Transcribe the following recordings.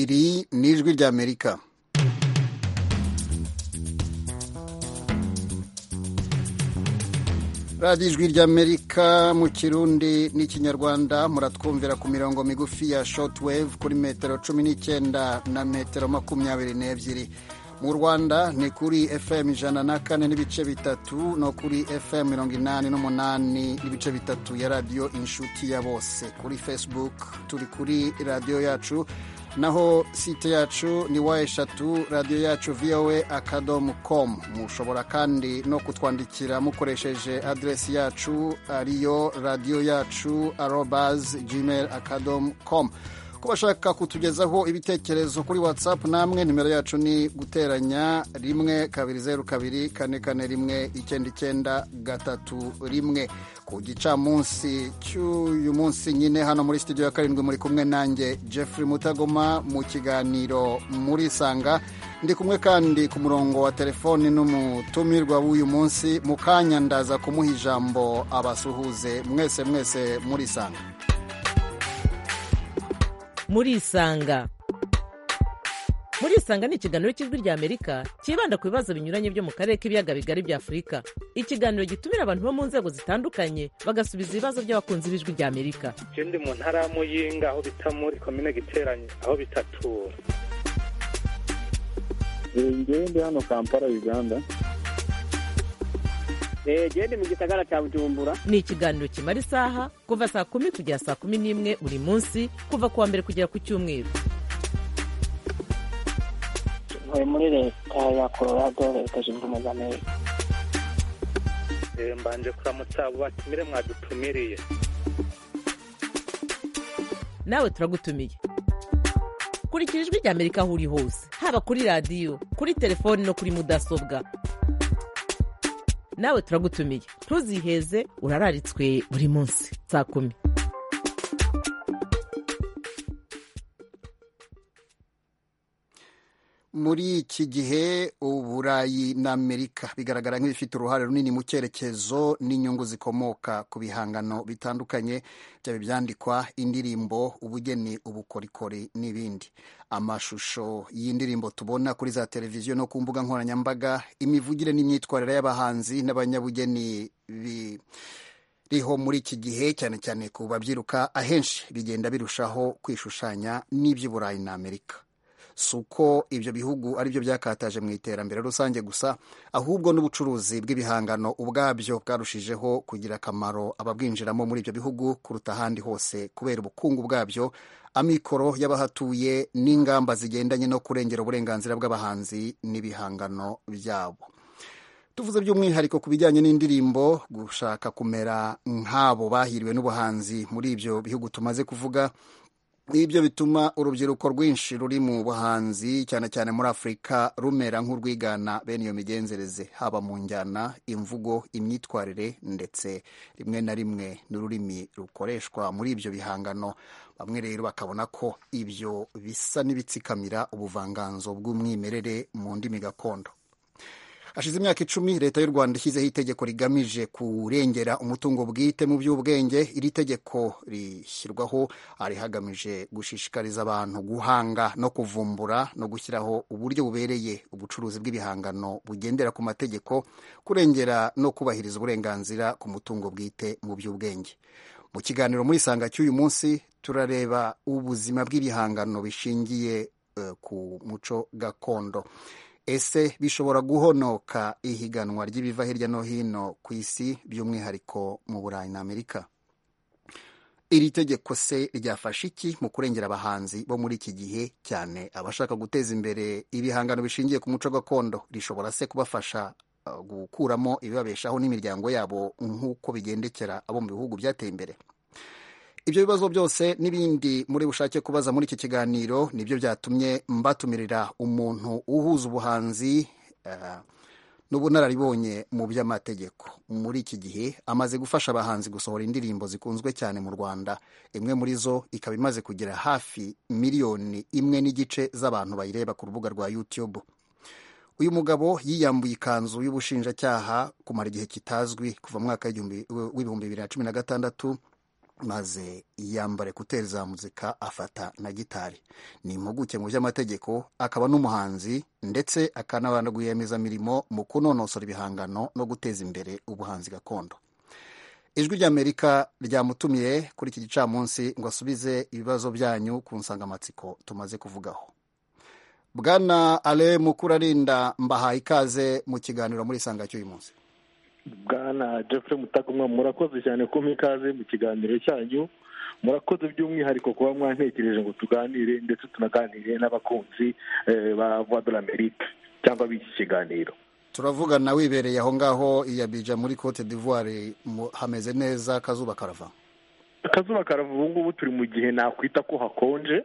iri ni ijwi ry'amerika radiyo ijwi ry'amerika mu kirundi n'ikinyarwanda muratwumvira ku mirongo migufi ya shotwave kuri metero cumi n'icyenda na metero makumyabiri n'ebyiri mu rwanda ni kuri fm ijana na kane n'ibice bitatu no kuri fm mirongo inani n'umunani n'ibice bitatu ya radiyo inshuti ya bose kuri facebook turi kuri radiyo yacu naho site yacu ni wa eshatu radiyo yacu voa akadomo komu mushobora kandi no kutwandikira mukoresheje aderesi yacu ariyo radiyo yacu arobazi gmail akadomo komu ko bashaka kutugezaho ibitekerezo kuri whatsapp namwe nimero yacu ni guteranya rimwe kabiri zeru kabiri kane kane rimwe icyenda icyenda gatatu rimwe ku gicamunsi cy'uyu munsi nyine hano muri studio ya karindwi muri kumwe nanjye jeffrey mutagoma mu kiganiro muri sanga ndi kumwe kandi ku murongo wa telefoni n'umutumirwa w'uyu munsi mu kanya ndaza kumuha ijambo abasuhuze mwese mwese muri sanga murisanga murisanga ni ikiganiro cy'ijwi ry'amerika cyibanda ku bibazo binyuranye byo mu karere k'ibiyaga bigari bya afurika ikiganiro gitumira abantu bo mu nzego zitandukanye bagasubiza ibibazo by'abakunzi b'ijwi ry'amerika je ndi mu ntara ya muyinga aho bita muri komine giteranye aho bitatura ngewe ndi hano kampala uganda gende mu gisagara cya bujumbura ni ikiganiro kimara isaha kuva saa kumi kugera saa kumi n'imwe buri munsi kuva ku wa mbere kugera ku cyumweru ntuye muri leta ya colorado leta zunze ubumwe za amerika mbanje kuramutsa abo batumire mwadutumiriye nawe turagutumiye kurikira ijwi ry'amerika aho uri hose haba kuri radiyo kuri telefoni no kuri mudasobwa nawe turagutumiye ntuziheze urararitswe buri munsi saa kumi muri iki gihe uburayi n'amerika bigaragara nk'ibifite uruhare runini mu cyerekezo n'inyungu zikomoka ku bihangano bitandukanye byaba ibyandikwa indirimbo ubugeni ubukorikori n'ibindi amashusho y'indirimbo tubona kuri za televiziyo no ku mbuga nkoranyambaga imivugire n'imyitwarire y'abahanzi n'abanyabugeni biriho muri iki gihe cyane cyane ku babyiruka ahenshi bigenda birushaho kwishushanya n'iby'uburayi na amerika si uko ibyo bihugu aribyo byakataje mu iterambere rusange gusa ahubwo n'ubucuruzi bw'ibihangano ubwabyo bwarushijeho kugira akamaro ababwinjiramo muri ibyo bihugu kuruta ahandi hose kubera ubukungu bwabyo amikoro y'abahatuye n'ingamba zigendanye no kurengera uburenganzira bw'abahanzi n'ibihangano byabo tuvuze by'umwihariko ku bijyanye n'indirimbo gushaka kumera nk'abo bahiriwe n'ubuhanzi muri ibyo bihugu tumaze kuvuga ibyo bituma urubyiruko rwinshi ruri mu buhanzi cyane cyane muri afurika rumera nk'urwigana bene iyo migenzereze haba mu njyana imvugo imyitwarire ndetse rimwe na rimwe n'ururimi rukoreshwa muri ibyo bihangano bamwe rero bakabona ko ibyo bisa n'ibitsikamira ubuvanganzo bw'umwimerere mu ndimi gakondo hashize imyaka icumi leta y'u rwanda ishyizeho itegeko rigamije kurengera umutungo bwite mu by'ubwenge iri tegeko rishyirwaho ari hagamije gushishikariza abantu guhanga no kuvumbura no gushyiraho uburyo bubereye ubucuruzi bw'ibihangano bugendera ku mategeko kurengera no kubahiriza uburenganzira ku mutungo bwite mu by'ubwenge mu kiganiro muri sanga cy'uyu munsi turareba ubuzima bw'ibihangano bishingiye uh, ku muco gakondo ese bishobora guhonoka ihiganwa ry'ibiva hirya no hino ku isi by'umwihariko mu burayi na amerika iri tegeko se ryafasha iki mu kurengera abahanzi bo muri iki gihe cyane abashaka guteza imbere ibihangano bishingiye ku muco gakondo rishobora se kubafasha gukuramo ibibabeshaho n'imiryango yabo nk'uko bigendekera abo mu bihugu byateye imbere ibyo bibazo byose n'ibindi muri bushake kubaza muri iki kiganiro nibyo byatumye mbatumirira umuntu uhuza ubuhanzi n'ubunararibonye mu by'amategeko muri iki gihe amaze gufasha abahanzi gusohora indirimbo zikunzwe cyane mu rwanda imwe muri zo ikaba imaze kugira hafi miliyoni imwe n'igice z'abantu bayireba ku rubuga rwa youtube uyu mugabo yiyambuye ikanzu y'ubushinjacyaha kumara igihe kitazwi kuva mu mwaka w'ibihumbi bibiri na cumi na gatandatu maze yiyambara ekuteri za muzika afata na gitari ni impuguke mu by'amategeko akaba n'umuhanzi ndetse akanabana rwiyemezamirimo mu kunonosora ibihangano no guteza imbere ubuhanzi gakondo ijwi ry'amerika ryamutumiye kuri iki gicamunsi ngo asubize ibibazo byanyu ku nsangamatsiko tumaze kuvugaho bwana ale mukurarinda mbahaye ikaze mu kiganiro muri isanga cy'uyu munsi bwana jeffrey mutagomwa murakoze cyane kumpa ikaze mu kiganiro cyanyu murakoze by'umwihariko kuba mwantekereje ngo tuganire ndetse tunaganire n'abakunzi eh, ba voix de l'amerique cyangwa b'iki kiganiro turavugana wibereye aho ngaho i Abidjan muri cote d'ivoire mu- hameze neza akazuba karava akazuba karava ubu ngubu turi mu gihe nakwita ko hakonje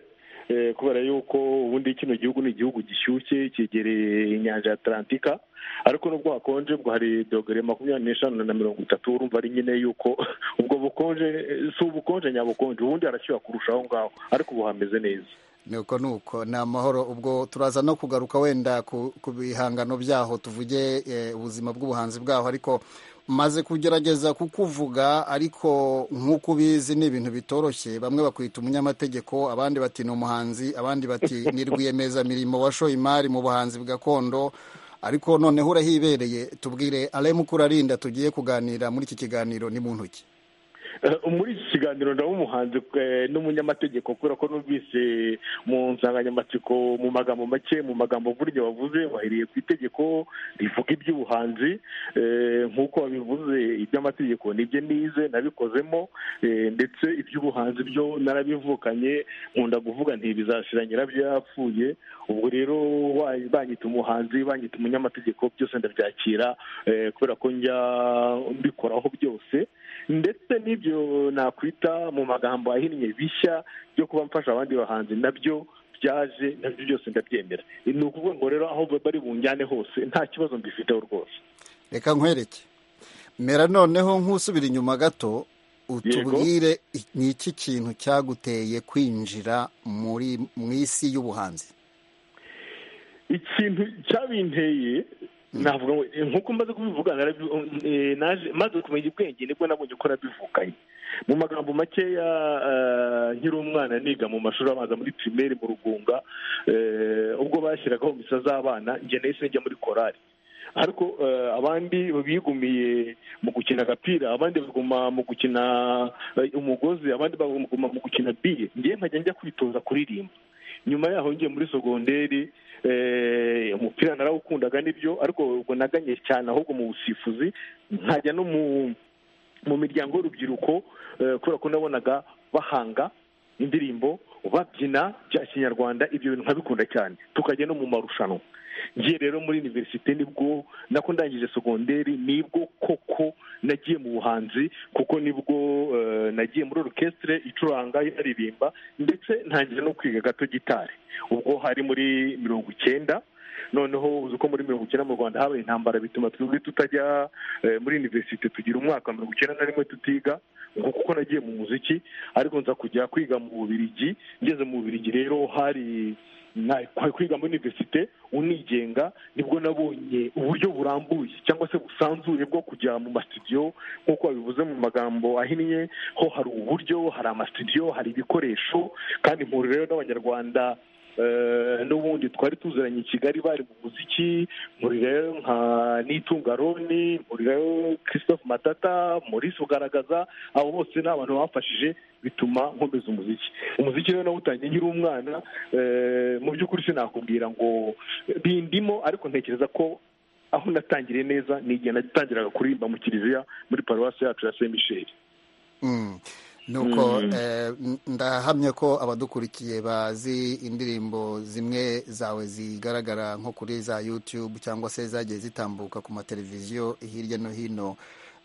eh, kubera yuko ubundi kino gihugu ni igihugu gishyushye cyegereye inyanja ya atalantika ariko nubwo hakonje ubwo hari dogere makumyabiri n'eshanu na mirongo itatu urumva ari nyine yuko ubwo bukonje eh, si ubukonje nyabukonje ubundi harashyuha kurusha aho ngaho ariko ubu hameze neza nuko nuko ni amahoro ubwo turaza no kugaruka wenda ku, ku bihangano byaho tuvuge eh, ubuzima bw'ubuhanzi bwaho ariko maze kugerageza kukuvuga ariko nk'uko ubizi ni ibintu bitoroshye bamwe bakwita umunyamategeko abandi bati ni umuhanzi abandi bati ni rwiyemezamirimo washoye imari mu buhanzi gakondo ariko noneho urahibereye tubwire aremu kurarinda tugiye kuganira muri iki kiganiro ni mu ntoki Eh, muri iki kiganiro ndaba umuhanzi eh, n'umunyamategeko kubera ko numvise mu nsanganyamatsiko mu magambo make mu magambo burya wavuze wahiriye ku itegeko rivuga iby'ubuhanzi Eh, nk'uko wabivuze iby'amategeko nibyo nize nabikozemo Eh, ndetse iby'ubuhanzi byo narabivukanye nkunda kuvuga nti bizashira nyirabyo yapfuye ubwo rero wa- banyita umuhanzi banyita umunyamategeko byose ndabyakira eh, kubera ko njya mbikoraho byose ndetse n'ibyo nakwita mu magambo ahinnye bishya byo kuba mfasha abandi bahanzi nabyo byaje nabyo byose ndabyemera ni ukuvuga ngo rero aho bari bunjyane hose nta kibazo mbifiteho rwose reka nkwereke mera noneho nk'usubira inyuma gato utubwire i- ni iki kintu cyaguteye kwinjira muri mu isi y'ubuhanzi ikintu cyabinteye navuga ngo eh, nk'uko maze kubivuga narabi- eh, naje- maze kumenya ubwenge nibwo nabonye ko nabivukanye mu magambo makeya eh, nkiri umwana niga mu mashuri abanza muri pirimeri mu rugunga eh, ubwo bashyiragaho misa z'abana njye nahise njya muri korari ariko eh, abandi bigumiye mu gukina agapira abandi baguma mu gukina eh, umugozi abandi baguma mu gukina biye njyewe nkajya njya kwitoza kuririmba nyuma yaho ngiye muri sogonderi eh, umupira narawukundaga nibyo ariko ubwo naganye cyane ahubwo mu busifuzi nkajya no mu mu miryango y'urubyiruko eh, kubera ko nabonaga bahanga indirimbo babyina bya kinyarwanda ibyo bintu nkabikunda cyane tukajya no mu marushanwa ngiye rero muri univerisite nibwo nako ndangije sogonderi nibwo koko nagiye mu buhanzi kuko nibwo eh, nagiye muri orukesitire icuranga yaririmba ndetse ntangira no kwiga gato gitari ubwo hari muri mirongo icyenda noneho uzi ko muri mirongo icyenda mu rwanda habaye intambara bituma twebwe tutajya eh, muri univerisite tugira umwaka wa mirongo icyenda na rimwe tutiga ngo kuko nagiye mu muziki ariko nza kujya kwiga mu bubirigi ngeze mu bubirigi rero hari na- kwa- kwiga muri univerisite unigenga nibwo nabonye uburyo burambuye cyangwa se busanzuye bwo kujya mu masitidiyo nk'uko babivuze mu magambo ahinnye ho hari uburyo hari amasitidiyo hari ibikoresho kandi mpura rero n'abanyarwanda eh, n'ubundi twari tuziranye i kigali bari mu muziki muri rero nka nitunga roni muri rero christophe matata maurice ugaragaza abo bose ni abantu bamfashije bituma nkomeza umuziki umuziki rero nawutangiye nkiri umwana eh, mu by'ukuri sinakubwira ngo bindimo ariko ntekereza ko aho natangiriye neza ni igihe natangiraga kuririmba mu kiliziya muri paruwasi yacu ya saint michel Mm. nuko eh, n- ndahamya ko abadukurikiye bazi indirimbo zimwe zawe zigaragara nko kuri za youtube cyangwa se zagiye zitambuka ku mateleviziyo hirya no hino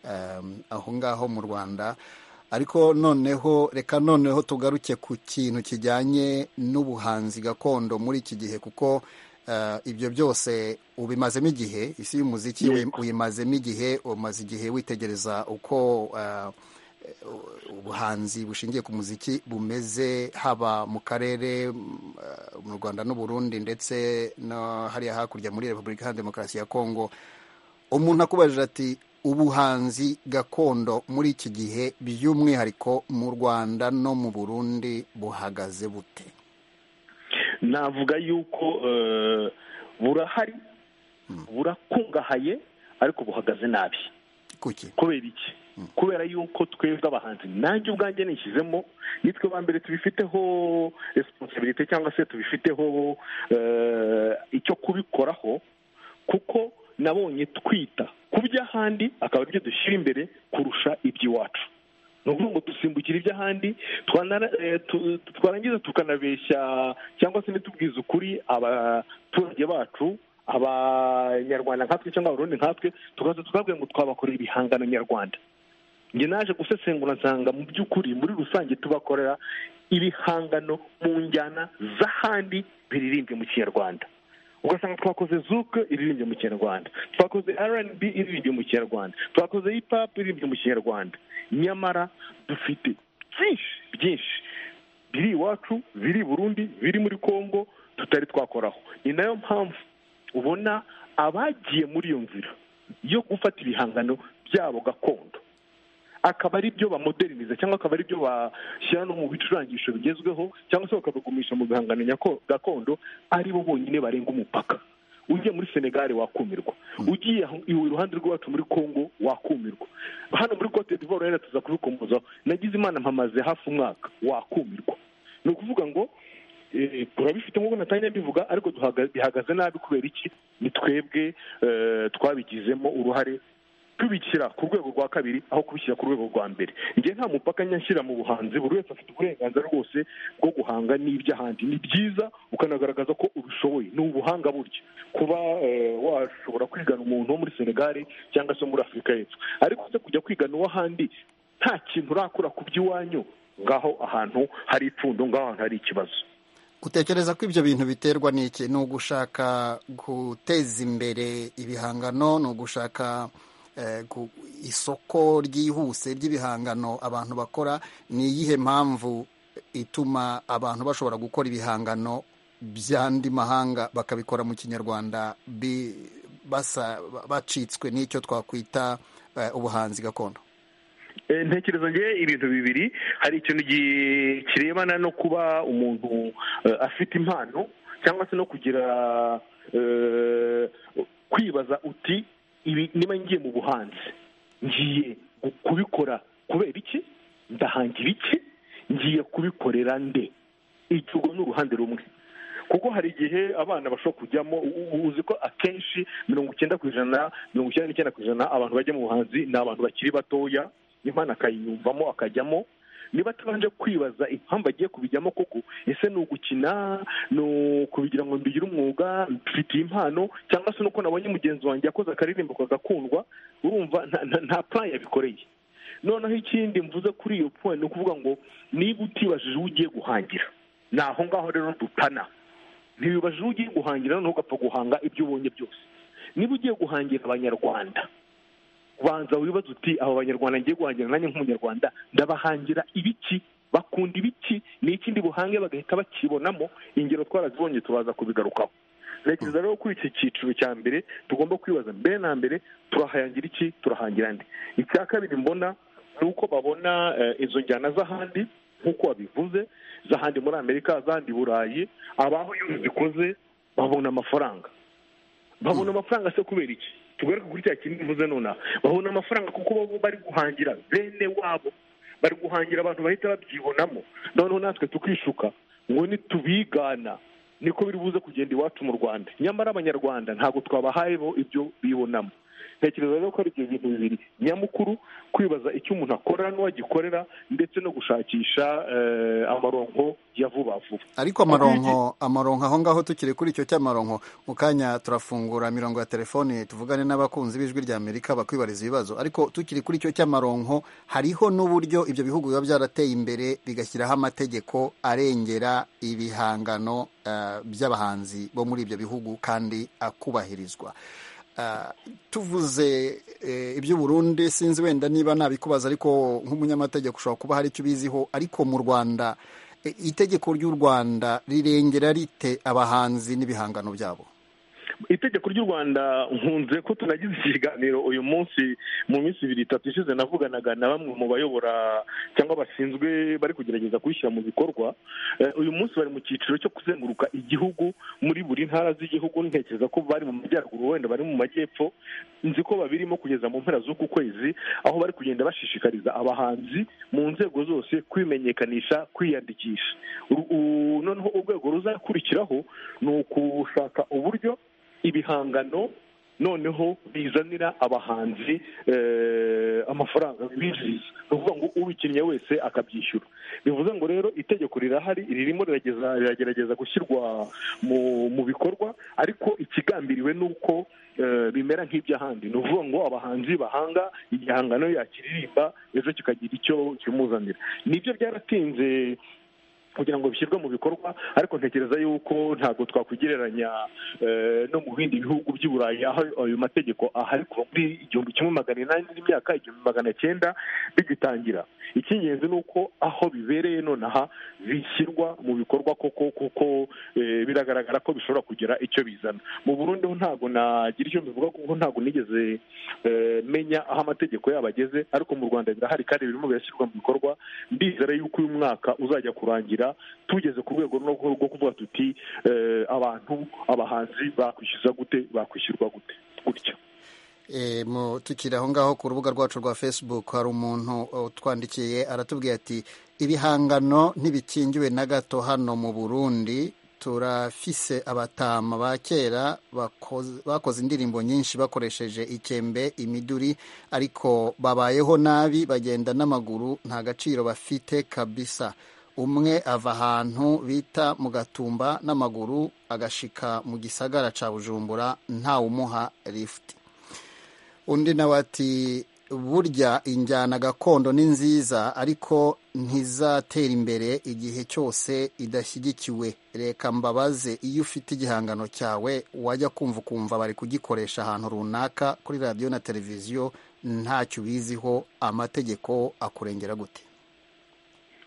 em, aho ngaho mu rwanda ariko noneho reka noneho tugaruke ku kintu kijyanye n'ubuhanzi gakondo muri iki gihe kuko eh, ibyo byose ubimazemo igihe isi y'umuziki uyi- uyimazemo igihe umaze igihe witegereza uko eh, ubuhanzi bushingiye ku muziki bumeze haba mu karere mm, eh, mu rwanda n'uburundi ndetse no hariya hakurya muri repubulika iharanira demokarasi ya kongo umuntu akubajije ati ubuhanzi gakondo muri iki gihe by'umwihariko mu rwanda no mu burundi buhagaze bute navuga yuko eh, burahari burakungahaye ariko buhagaze nabi kuki kubera iki kubera yuko twebwe abahanzi nanjye ubwanjye nishyizemo nitwe ba mbere tubifiteho resiponsabirite cyangwa se tubifiteho eh, icyo kubikoraho kuko nabonye twita ku by'ahandi akaba aribyo dushyira imbere kurusha iby'iwacu ni ukuvuga ngo dusimbukire iby'ahandi twanara- eh, tu- twarangiza tukanabeshya cyangwa se ntitubwize ukuri abaturage bacu abanyarwanda nkatwe cyangwa abarundi nkatwe tukaza tukabwira ngo twabakorera ibihangano nyarwanda njye naje gusesengura nsanga mu by'ukuri muri rusange tubakorera ibihangano mu njyana z'ahandi biririmbye mu kinyarwanda ugasanga twakoze zuke iririmbye mu kinyarwanda twakoze rnb iririmbye mu kinyarwanda twakoze hip-hop iririmbye mu kinyarwanda nyamara dufite byinshi byinshi biri iwacu biri i burundi biri muri congo tutari twakoraho ni nayo mpamvu ubona abagiye muri iyo nzira yo gufata ibihangano byabo gakondo akaba ari byo bamoderiniza cyangwa akaba ari byo bashyira no mu bicurangisho bigezweho cyangwa se bakabigumisha mu bihangano nyako- gakondo ari bo bonyine barenga umupaka ugiye muri senegali wakumirwa ugiye aho- iwe iruhande rw'iwacu muri congo wakumirwa hano muri cote d'ivoire rero tuza kubikomozaho nagize imana mpamaze hafi umwaka wakumirwa ni ukuvuga ngo eh, turabifite nk'uko natangiye mbivuga ariko duhaga- bihagaze nabi kubera iki ni twebwe eh, twabigizemo uruhare tubishyira ku rwego rwa kabiri aho kubishyira ku rwego rwa mbere njye nta mupaka nyashyira mu buhanzi buri wese afite uburenganzira rwose bwo guhanga n'iby'ahandi ni byiza ukanagaragaza ko ubishoboye ni ubuhanga buryo kuba eh, washobora kwigana umuntu wo muri senegali cyangwa se muri afurika y'epfo ariko se kujya kwigana uw'ahandi nta kintu urakura ku by'iwanyu ngaho ahantu hari ipfundo ngaho ahantu hari ikibazo utekereza ko ibyo bintu biterwa n'iki ni ugushaka guteza imbere ibihangano ni ugushaka eh, gu- isoko ryihuse ry'ibihangano abantu bakora ni iyihe mpamvu ituma abantu bashobora gukora ibihangano by'andi mahanga bakabikora mu kinyarwanda bi- basa bacitswe n'icyo twakwita eh, ubuhanzi gakondo Eh, ntekereza ngewe ibintu bibiri hari ikintu gi- kirebana no kuba umuntu eh, afite impano cyangwa se no kugira eh, kwibaza uti ibi niba ngiye mu buhanzi ngiye gu- kubikora kubera iki ndahangira iki ngiye kubikorera nde icyo urwo ni uruhande rumwe kuko hari igihe abana bashobora kujyamo u- u- uzi ko akenshi mirongo icyenda ku ijana mirongo icyenda n'icyenda ku ijana abantu bajya mu buhanzi ni abantu bakiri batoya impano akayiyumvamo akajyamo niba atabanje kwibaza impamvu agiye kubijyamo koko ese ni ugukina ni ukubigira ngo mbigire umwuga mfitiye impano cyangwa se nuko nabonye mugenzi wanjye yakoze akaririmbo kagakundwa urumva nta- nta- nta plan yabikoreye noneho ikindi mvuze kuri iyo point ni ukuvuga ngo niba utibajije uwo ugiye guhangira ni aho ngaho rero dutana ntibibajije uwo ugiye guhangira noneho ugapfa guhanga ibyo ubonye byose niba ugiye guhangira abanyarwanda banza wibaze uti aba banyarwanda ngiye guhangira nanjye nk'umunyarwanda ndabahangira ibiki bakunda ibiki ni ikindi buhange bagahita bakibonamo ingero twarazibonye tubaza kubigarukaho ntekereza rero kuri iki cyiciro cya mbere tugomba kwibaza mbere na mbere turahangira iki turahangira andi icya kabiri mbona ni uko babona eh, izo njyana z'ahandi nk'uko wabivuze z'ahandi muri amerika z'ahandi i burayi abaho iyo zikoze babona amafaranga babona amafaranga se kubera iki tugaruke kuri cya kintu mvuze nonaha babona amafaranga kuko baba bari guhangira bene wabo bari guhangira abantu bahita babyibonamo noneho natwe tukishuka ngo nitubigana niko biri buze kugenda iwacu mu rwanda nyamara abanyarwanda ntabwo twabahaye bo ibyo bibonamo ntekereza rero ko ari ibyo bintu bibiri nyamukuru kwibaza icyo umuntu akora n'uwagikorera ndetse no gushakisha eh, amaronko ya vuba vuba ariko amaronko amaronko aho ngaho tukiri kuri icyo cy'amaronko mu kanya turafungura mirongo ya telefoni tuvugane n'abakunzi b'ijwi rya amerika bakwibariza ibibazo ariko tukiri kuri icyo cy'amaronko hariho n'uburyo ibyo bihugu biba byarateye imbere bigashyiraho amategeko arengera ibihangano eh, by'abahanzi bo muri ibyo bihugu kandi akubahirizwa Ah, tuvuze eh, iby'uburundi sinzi wenda niba nabikubaza ariko nk'umunyamategeko ushobora kuba hari icyo ubiziho ariko mu rwanda e- itegeko ry'u rwanda rirengera rite abahanzi n'ibihangano byabo itegeko ry'u rwanda nkunze ko tunagize ikiganiro uyu munsi mu minsi ibiri itatu ishize navuganaga na bamwe mu bayobora cyangwa bashinzwe bari kugerageza kubishyira mu bikorwa Eh, uyu munsi bari mu cyiciro cyo kuzenguruka igihugu muri buri ntara z'igihugu ntekereza ko bari mu majyaruguru wenda bari mu majyepfo nzi ko babirimo kugeza mu mpera z'uku kwezi aho bari kugenda bashishikariza abahanzi mu nzego zose kwimenyekanisha kwiyandikisha Uru- u- noneho urwego ruzakurikiraho ni ukushaka uburyo ibihangano noneho bizanira abahanzi eh, amafaranga bibinjiriza ni ukuvuga ngo ubikinnye wese akabyishyura bivuze ngo rero itegeko rirahari ririmo rirageza- riragerageza gushyirwa mu mu bikorwa ariko ikigambiriwe ni uko eh, bimera nk'iby'ahandi ni ukuvuga ngo abahanzi bahanga igihangano yakiririmba ejo kikagira icyo kimuzanira nibyo byaratinze kugira ngo bishyirwe mu bikorwa ariko ntekereza yuko ntabwo twakwigereranya eh, no mu bindi bihugu by'i burayi aho ayo mategeko ahari kuva muri igihumbi kimwe magana inani n'imyaka igihumbi magana cyenda bigitangira icy'ingenzi ni uko aho bibereye nonaha bishyirwa mu bikorwa koko kuko eh, biragaragara ko bishobora kugira icyo bizana mu burundi ho ntabwo nagira icyo mbivuga kuko ntabwo nigeze eh, menya aho amategeko yabo ageze ariko mu rwanda birahari kandi birimo birashyirwa mu bikorwa ndizera yuko uyu mwaka uzajya kurangira tugeze ku rwego rwo rwo kuvuga tuti eh, abantu abahanzi bakwishyuza gute bakwishyurwa gute gutyo E, mu- tukiri aho ngaho ku rubuga rwacu rwa facebook hari umuntu utwandikiye aratubwira ati ibihangano ntibikingiwe na gato hano mu burundi turafise abatama ba kera bakoze- bakoze indirimbo nyinshi bakoresheje ikembe imiduri ariko babayeho nabi bagenda n'amaguru nta gaciro bafite kabisa umwe ava ahantu bita mu gatumba n'amaguru agashika mu gisagara ca bujumbura ntawumuha lifuti undi nawe ati burya injyana gakondo ni nziza ariko ntizatera imbere igihe cyose idashyigikiwe reka mbabaze iyo ufite igihangano cyawe wajya kumva ukumva bari kugikoresha ahantu runaka kuri radiyo na televiziyo ntacyo ubiziho amategeko akurengera gute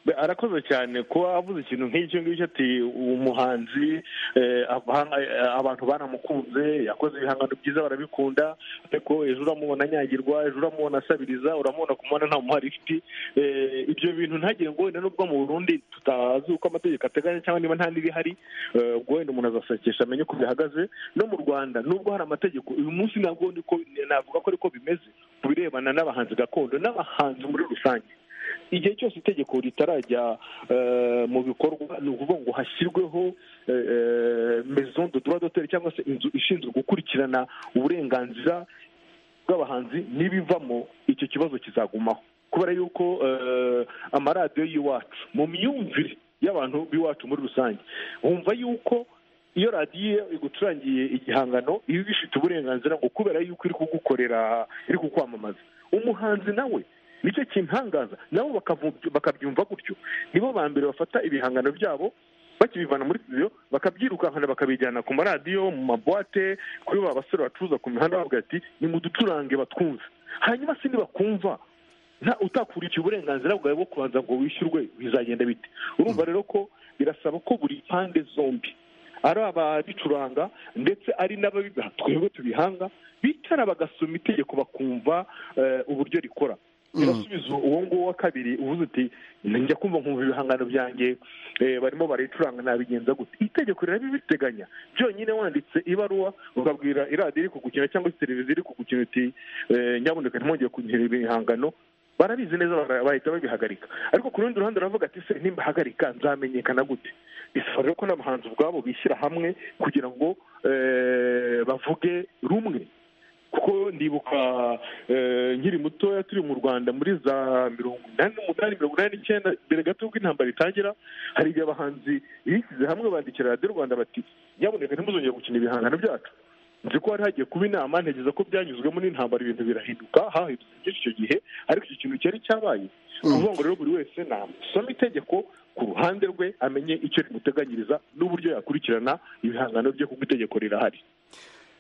Be- arakoze cyane kuba avuze ikintu nk'icyo ngicyo ati umuhanzi eh, aba- eh, abantu baramukunze yakoze ibihangano byiza barabikunda ariko ejo uramubona anyagirwa ejo uramubona asabiriza uramubona kumubona nta muhari ifite Eh, ibyo bintu ntagire ngo wenda nubwo mu burundi tutazi uko amategeko ateganya cyangwa niba nta n'ibihari eh, ubwo wenda umuntu azasakisha amenye uko bihagaze no mu rwanda nubwo hari amategeko uyu munsi ntabwo ndi ko- navuga ko ariko bimeze ku birebana n'abahanzi gakondo n'abahanzi muri rusange igihe cyose itegeko ritarajya eh, mu bikorwa ni ukuvuga ngo hashyirweho eh, eh, maison de droit d'auteur cyangwa se inzu ishinzwe gukurikirana uburenganzira bw'abahanzi n'ibivamo icyo kibazo kizagumaho kubera yuko eh, amaradiyo y'iwacu mu myumvire y'abantu b'iwacu muri rusange wumva yuko iyo radiyo igucurangiye igihangano iba ibifite uburenganzira ngo kubera yuko iri kugukorera iri kukwamamaza umuhanzi nawe nicyo kintangaza nabo bakavu- bakabyumva gutyo nibo ba mbere bafata ibihangano byabo bakibivana muri studio bakabyirukankana bakabijyana ku maradiyo mu mabwate kuri ba basore bacuruza ku mihanda bavuga ati nimuducurange batwumve hanyuma se nibakumva nta utakurikiye uburenganzira bwawe bwo kubanza ngo wishyurwe bizagenda bite urumva rero ko birasaba ko buri pande zombi ari ababicuranga ndetse ari n'ababigaha twebwe tubihanga bicara bagasoma itegeko bakumva eh, uburyo rikora birasubiza uwo nguwo wa kabiri uvuze uti njya kumva nkumva ibihangano byanjye eh, barimo barayicuranga nabigenza gute itegeko rirabibiteganya byonyine wanditse ibaruwa ukabwira iradiyo iri kugukina cyangwa se televiziyo iri kugukina uti eh, nyabuneka ntimwongeye kunyihera ibihangano barabizi neza bara- bahita babihagarika ariko ku rundi ruhande baravuga ati se nimbahagarika nzamenyekana gute bisaba rero ko n'abahanzi ubwabo bishyira hamwe kugira ngo eh, bavuge rumwe kuko ndibuka eh, nkiri mutoya turi mu rwanda muri za mirongo inani n'umunani mirongo inani n'icyenda mbere gato y'uko intambara itangira hari igihe abahanzi bishyize hamwe bandikira radiyo rwanda bati nyabuneka ntimuzongere gukina ibihangano byacu nzi ko hari hagiye kuba inama ntegereza ko byanyuzwemo n'intambara ibintu birahinduka hahindutse byinshi icyo gihe ariko icyo kintu cyari cyabaye ni ukuvuga ngo rero buri wese nasoma itegeko ku ruhande rwe amenye icyo rimuteganyiriza n'uburyo yakurikirana ibihangano bye kuko itegeko rirahari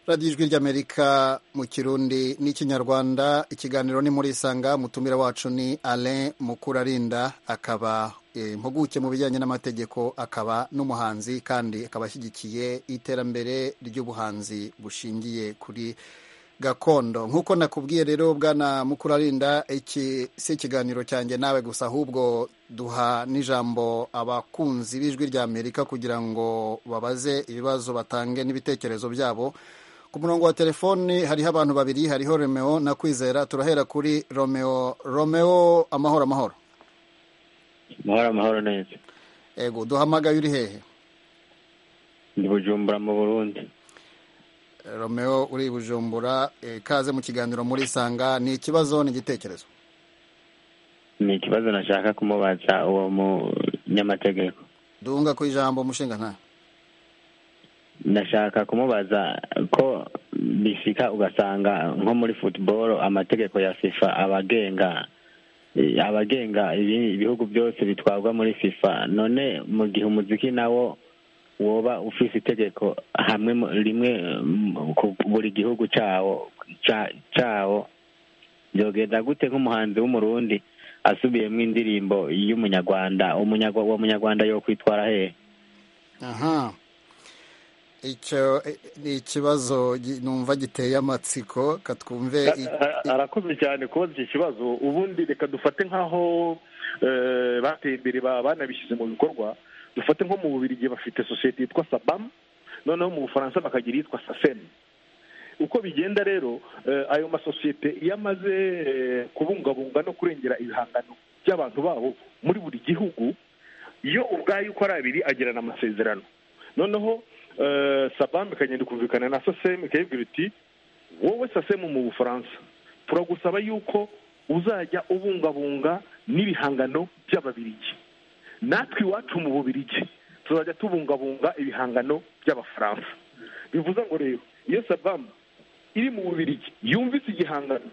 radiyo ijwi ry'amerika mu kirundi n'ikinyarwanda ikiganiro ni muri isanga mutumira wacu ni alain mukurarinda akaba eh, impuguke mu bijyanye n'amategeko akaba n'umuhanzi kandi akaba ashyigikiye iterambere ry'ubuhanzi bushingiye kuri gakondo nk'uko nakubwiye rero bwana mukurarinda iki si ikiganiro cyanjye nawe gusa ahubwo duha n'ijambo abakunzi b'ijwi ry'amerika kugira ngo babaze ibibazo batange n'ibitekerezo byabo ku murongo wa telefoni hariho abantu babiri hariho romeo na kwizera turahera kuri romeo romeo amahoro amahoro amahoro amahoro neza ego duhamagaye uri hehe ndi bujumbura mu burundi romeo uri i bujumbura eh, kaze mu kiganiro muri isanga ni ikibazo n'igitekerezo ni ikibazo nashaka kumubaza uwo munyamategeko duhunga ku ijambo umushinga nta ndashaka kumubaza ko bishika ugasanga nko muri football amategeko ya fifa abagenga abagenga ibi- ibihugu byose bitwarwa muri fifa none mu gihe umuziki nawo woba ufise itegeko hamwe mu- rimwe mm, ku buri gihugu cawo ca- cawo byogenda gute nk'umuhanzi w'umurundi asubiyemo indirimbo y'umunyarwanda umunyarwa uwo munyarwanda yo kwitwara hehe aha icyo eh, ni ikibazo gi- numva giteye amatsiko katwumve i- i- arakoze cyane kubaza iki kibazo ubundi reka dufate nk'aho eh, bateye imbere ba- banabishyize mu bikorwa dufate nko mu bubiri igihe bafite sosiyete yitwa sabamu noneho mu bufaransa bakagira iyitwa saseni uko bigenda rero eh, ayo masosiyete iyo amaze eh, kubungabunga no kurengera ibihangano by'abantu babo muri buri gihugu iyo ubwayo uko ari abiri agirana amasezerano noneho eh, sabamu ikagenda ikumvikana na sasemu ikayibwira iti wowe sasemu mu bufaransa turagusaba yuko uzajya ubungabunga n'ibihangano by'ababirigi natwe iwacu mu bubirigi tuzajya tubungabunga ibihangano by'abafaransa bivuze ngo rero iyo sabamu iri mu bubirigi yumvise igihangano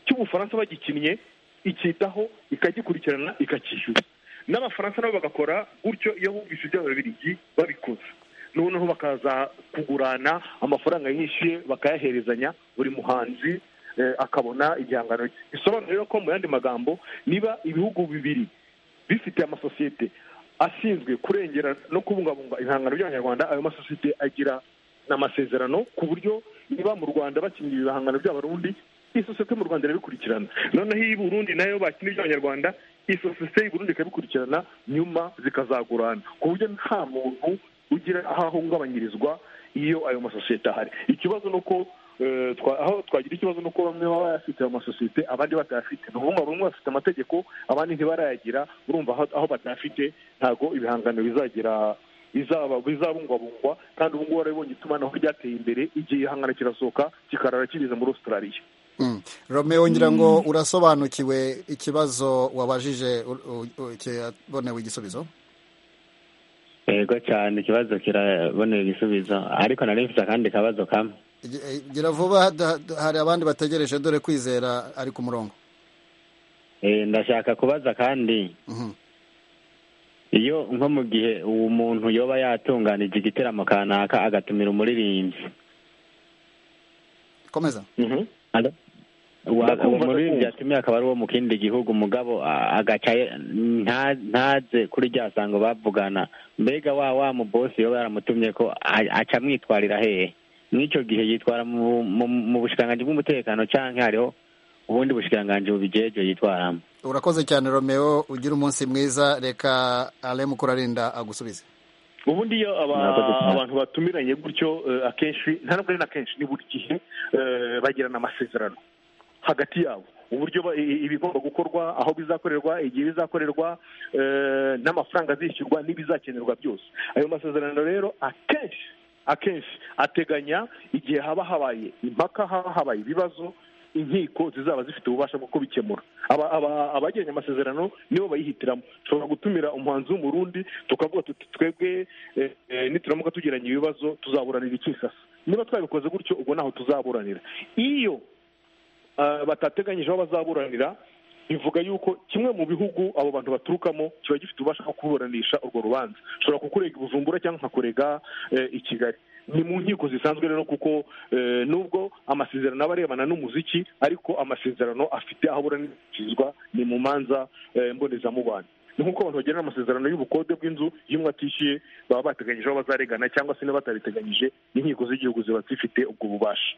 cy'ubufaransa bagikinnye icyitaho ikagikurikirana ikacyishyura n'abafaransa nabo bagakora gutyo iyo bumvise iby'ababirigi babikoze noneho bakaza kugurana amafaranga yishyuye bakayaherezanya buri muhanzi eh, akabona igihangano cye bisobanura rero ko mu yandi magambo niba ibihugu bibiri bifite amasosiyete ashinzwe kurengera no kubungabunga ibihangano by'abanyarwanda ayo masosiyete agira n'amasezerano ku buryo niba mu rwanda bakinira ibihangano by'abarundi isosiyete mu rwanda irabikurikirana noneho iyi burundi nayo bakina iby'abanyarwanda isosiyete y'i burundi ikabikurikirana nyuma zikazagurana ku buryo nta muntu ugira aho ahungabanyirizwa iyo ayo masosiyete ahari ikibazo ni uko eh, twa- aho twagira ikibazo ni uko bamwe baba bayafite ayo masosiyete abandi batayafite ni ukuvuga ngo bamwe bafite amategeko abandi ntibarayagira urumva aho- aho batayafite ntabwo ibihangano bizagira bizaba bizabungwabungwa kandi ubu ngubu warabibonye itumanaho ryateye imbere igihe ihangana kirasohoka kikarara kigeze muri australia Mm. romeo ngira ngo urasobanukiwe ikibazo wabajije u- u- u- kirabonewe igisubizo yego cyane ikibazo kirabonera igisubizo ariko nari mfite akandi kabazo kamwe Gi- eh, gira vuba da- da- hari abandi bategereje dore kwizera ari ku murongo Eh, ndashaka kubaza kandi Mhm. iyo nko mu gihe uwo muntu yoba yatunganije igiteramo kanaka agatumira umuririmbyi komeza Alo? Wa- Ndakumva, uwo muririmbyi ndakumva. yatumiye akaba ari uwo mu kindi gihugu umugabo a- agaca ye- nta- ntaze kuri rya sango bavugana mbega wa wa mu bosi yoba yaramutumye ko a- aca amwitwarira hehe mw'icyo gihe yitwara mu mu- mu bushikiranganji bw'umutekano canke hariho ubundi bushikiranganji bubijejwe yitwaramo urakoze cyane romeo ugira umunsi mwiza reka ale mukurarinda agusubize ubundi iyo aba- Murakoze cyane. abantu batumiranye gutyo eh, akenshi nta nubwo ari na kenshi ni buri gihe eh, bagirana amasezerano hagati yabo uburyo ba- i- i- ibigomba gukorwa aho bizakorerwa igihe bizakorerwa eh, n'amafaranga azishyurwa n'ibizakenerwa byose ayo masezerano rero akenshi akenshi ateganya igihe haba habaye impaka haba habaye ibibazo inkiko zizaba zifite ububasha bwo kubikemura aba- aba- abagiranye amasezerano nibo bayihitiramo dushobora gutumira umuhanzi w'umurundi tukavuga tuti twebwe eh, eh, nituramuka tugiranye ibibazo tuzaburanira ikisasa niba twabikoze gutyo ubwo ntaho tuzaburanira iyo ah, batateganyije aho bazaburanira bivuga yuko kimwe mu bihugu abo bantu baturukamo kiba gifite ububasha bwo kuburanisha urwo rubanza ushobora kukurega i bujumbura cyangwa nkakurega eh, i kigali ni mu nkiko zisanzwe rero kuko nubwo amasezerano aba arebana n'umuziki ariko amasezerano afite aho aburanishirizwa ni mu manza mbonezamubano ni nk'uko abantu bagirana amasezerano y'ubukode bw'inzu iyo umwe atishyuye baba bateganyije aho bazarengana cyangwa se niba batabiteganyije n'inkiko z'igihugu ziba zifite ubwo bubasha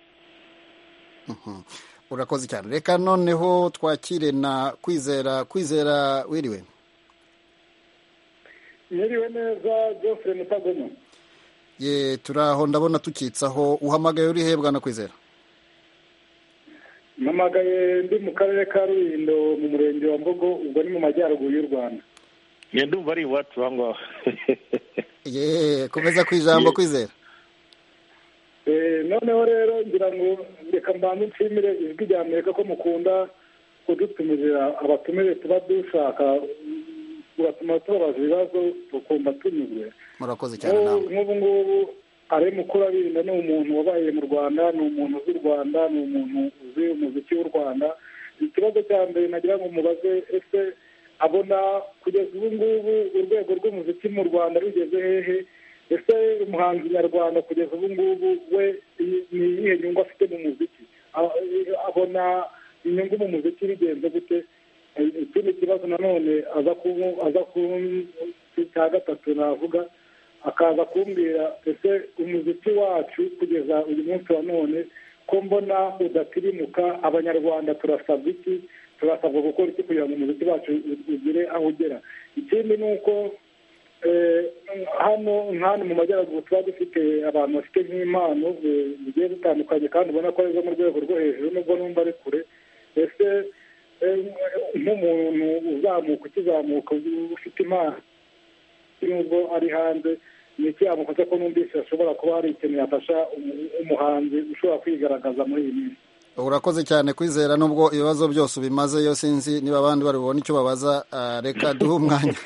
urakoze cyane reka noneho twakire na kwizera kwizera wiriwe mwiriwe neza jofure mutagoma ye turi aho ndabona tukitsaho uhamagaye uri hebwa na kwizera mpamagaye ndi mu karere ka rulindo mu murenge wa mbogo ubwo ni mu majyaruguru y'u rwanda ngenda umva ari iwacu aho ngaho ye komeza ku ijambo kwizera noneho rero ngira ngo reka mbanze nshimire ijwi rya amerika ko mukunda kudutumizira abatumire tuba dushaka tugatuma tubabaza ibibazo tukumva tunyuzwe murakoze cyane nawe nk'ubu ngubu ari mukuru abirinda ni umuntu wabaye mu rwanda ni umuntu uzi u rwanda ni umuntu uzi umuziki w'u rwanda ikibazo cya mbere nagira ngo mubaze ese abona kugeza ubu ngubu urwego rw'umuziki mu rwanda rugeze hehe ese umuhanzi nyarwanda kugeza ubu ngubu we ni iyihe nyungu afite mu muziki abona inyungu mu muziki bigenze gute ikindi kibazo nanone aza cya gatatu navuga akaza kumbwira ese umuziki wacu kugeza uyu munsi wa none ko mbona udatirimuka abanyarwanda turasabwa iki turasabwa gukora iki kugira ngo umuziki wacu ugire aho ugera ikindi ni uko hano nk'ahantu mu majyaruguru tuba dufite abantu bafite nk'impano zigiye zitandukanye kandi ubona ko ari zo mu rwego rwo hejuru nubwo numva ari kure ese nk'umuntu uzamuka ukizamuka ufite impano nubwo ari hanze ni iki yamukoze ko numvise ashobora kuba hari ikintu yafasha umuhanzi ushobora kwigaragaza muri iyi minsi urakoze cyane kwizera nubwo ibibazo byose ubimaze yo sinzi niba abandi bari bubone icyo babaza reka duhe umwanya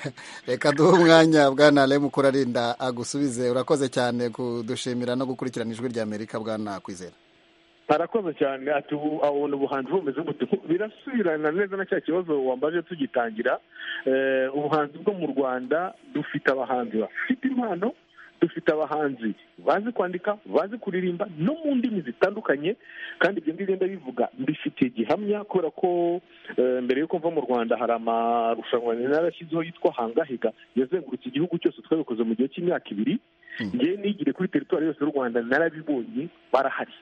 reka duhe umwanya bwana remukura arinda agusubize urakoze cyane kudushimira no gukurikirana ijwi rya amerika bwana kwizera arakoze cyane ati ubu abona ubuhanzi bumeze gute birasubirana neza na cya kibazo wambaje tugitangira ubuhanzi bwo mu rwanda dufite abahanzi bafite impano dufite abahanzi bazi kwandika bazi kuririmba no mu ndimi zitandukanye kandi ibyo ngibyo bivuga mbifitiye gihamya kubera ko mbere y'uko mva mu rwanda hari amarushanwa yarashyizeho yitwa hangahiga yazengurutse igihugu cyose twabikoze mu gihe cy'imyaka ibiri ngewe nigire kuri teritwari yose y'u rwanda narabibonye barahari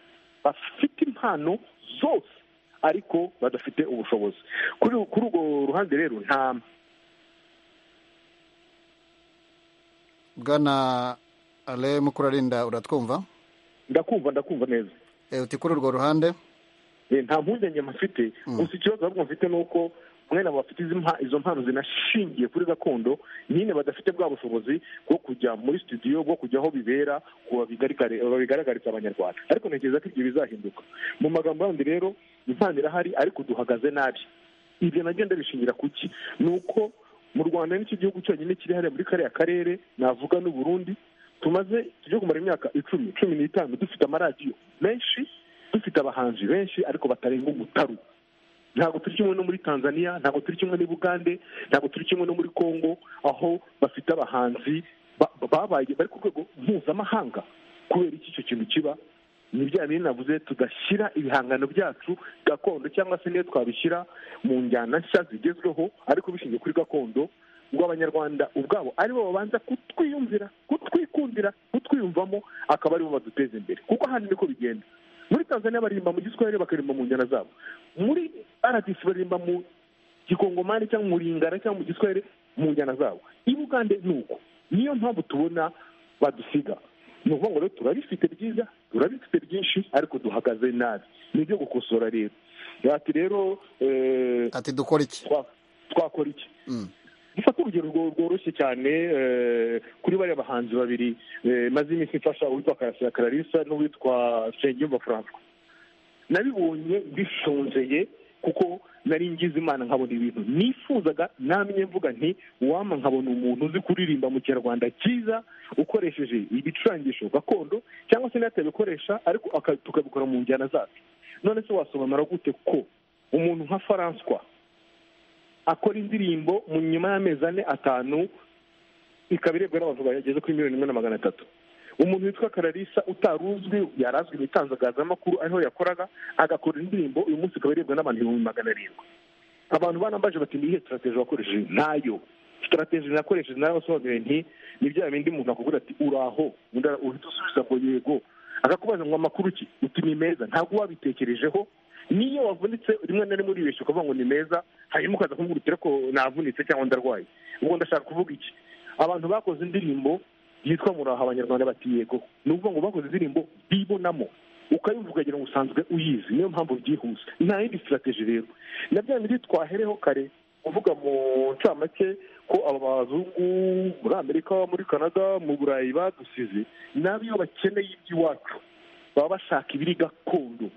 bafite impano zose ariko badafite ubushobozi kuri urwo ruhande rero nta bwana ale mukurarinda uratwumva ndakumva ndakumva neza uti kuri urwo ruhande nta mpungenge mfite gusa ikibazo ahubwo mfite ni uko mwene bafite izo mpano zinashingiye kuri gakondo nyine badafite bwa bushobozi bwo kujya muri studio bwo kujya aho bibera babigaragariza abanyarwanda ariko ntekereza ko ibyo bizahinduka mu magambo yandi rero impano irahari ariko duhagaze nabi ibyo nagenda bishingira ku ki ni uko mu rwanda nicyo gihugu cyonyine kiri hariya muri kariya karere navuga n'u Burundi tumaze tujya kumara imyaka icumi cumi n'itanu dufite amaradiyo menshi dufite abahanzi benshi ariko batarenga umutaru ntabwo turi kimwe no muri tanzania ntabwo turi kimwe n'i bugande ntabwo turi kimwe no muri congo aho bafite abahanzi babaye bari ku rwego mpuzamahanga kubera iki icyo kintu kiba ni bya bintu navuze tudashyira ibihangano byacu gakondo cyangwa se niyo twabishyira mu njyana nshya zigezweho ariko bishingiye kuri gakondo ubwo abanyarwanda ubwabo aribo babanza kutwiyumvira kutwikundira kutwiyumvamo akaba aribo baduteza imbere kuko hano niko bigenda muri tanzania baririmba mu giswahili bakaririmba mu njyana zabo muri rdc baririmba mu gikongomani cyangwa mu ringara cyangwa mu giswahili mu njyana zabo i bugande ni uko niyo mpamvu tubona badusiga ni ukuvuga ngo rero turabifite byiza turabifite byinshi ariko duhagaze nabi ni ibyo gukosora rero ati rero ati dukora iki twakora iki dufate urugero rworoshye cyane kuri bariya bahanzi babiri maze iminsi mfasha uwitwa karasira kararisa n'uwitwa nsengiyumva francois nabibonye bishonjeye kuko nari ngize imana nkabona ibintu nifuzaga namye mvuga nti wama nkabona umuntu uzi kuririmba mu kinyarwanda cyiza ukoresheje ibicurangisho gakondo cyangwa se n'atabikoresha ariko tukabikora mu njyana zacu none se wasobanura gute ko umuntu nka francois akora indirimbo mu nyuma y'amezi ane atanu ikaba irebwa n'abantu bageze kuri miliyoni imwe na magana atatu umuntu witwa kararisa utari uzwi yarazwi mu itangazamakuru ariho yakoraga agakora indirimbo uyu munsi ikaba irebwa n'abantu ibihumbi magana arindwi abantu banambaje bati niyihe sitarategi wakoresheje ntayo sitarategi nakoresheje nayo usobanuye nti ni bya bindi umuntu akubwira ati uraho uhita usubiza ngo yego akakubaza ngo amakuru ki uti ni meza ntabwo wabitekerejeho niyo wavunitse rimwe na rimwe uribeshya ukavuga ngo ni meza hanyuma ukaza kumubwira uti ko navunitse cyangwa ndarwaye ubwo ndashaka kuvuga iki abantu bakoze indirimbo yitwa muraho abanyarwanda bati yego ni ukuvuga ngo bakoze indirimbo bibonamo ukayumva ukagira ngo usanzwe uyizi niyo mpamvu byihuse nta yindi sitarategi rero na bya bindi twahereho kare uvuga mu ncamake ko aba bazungu muri amerika muri canada mu burayi badusize nabi iyo bakeneye iby'iwacu baba bashaka ibiri gakondo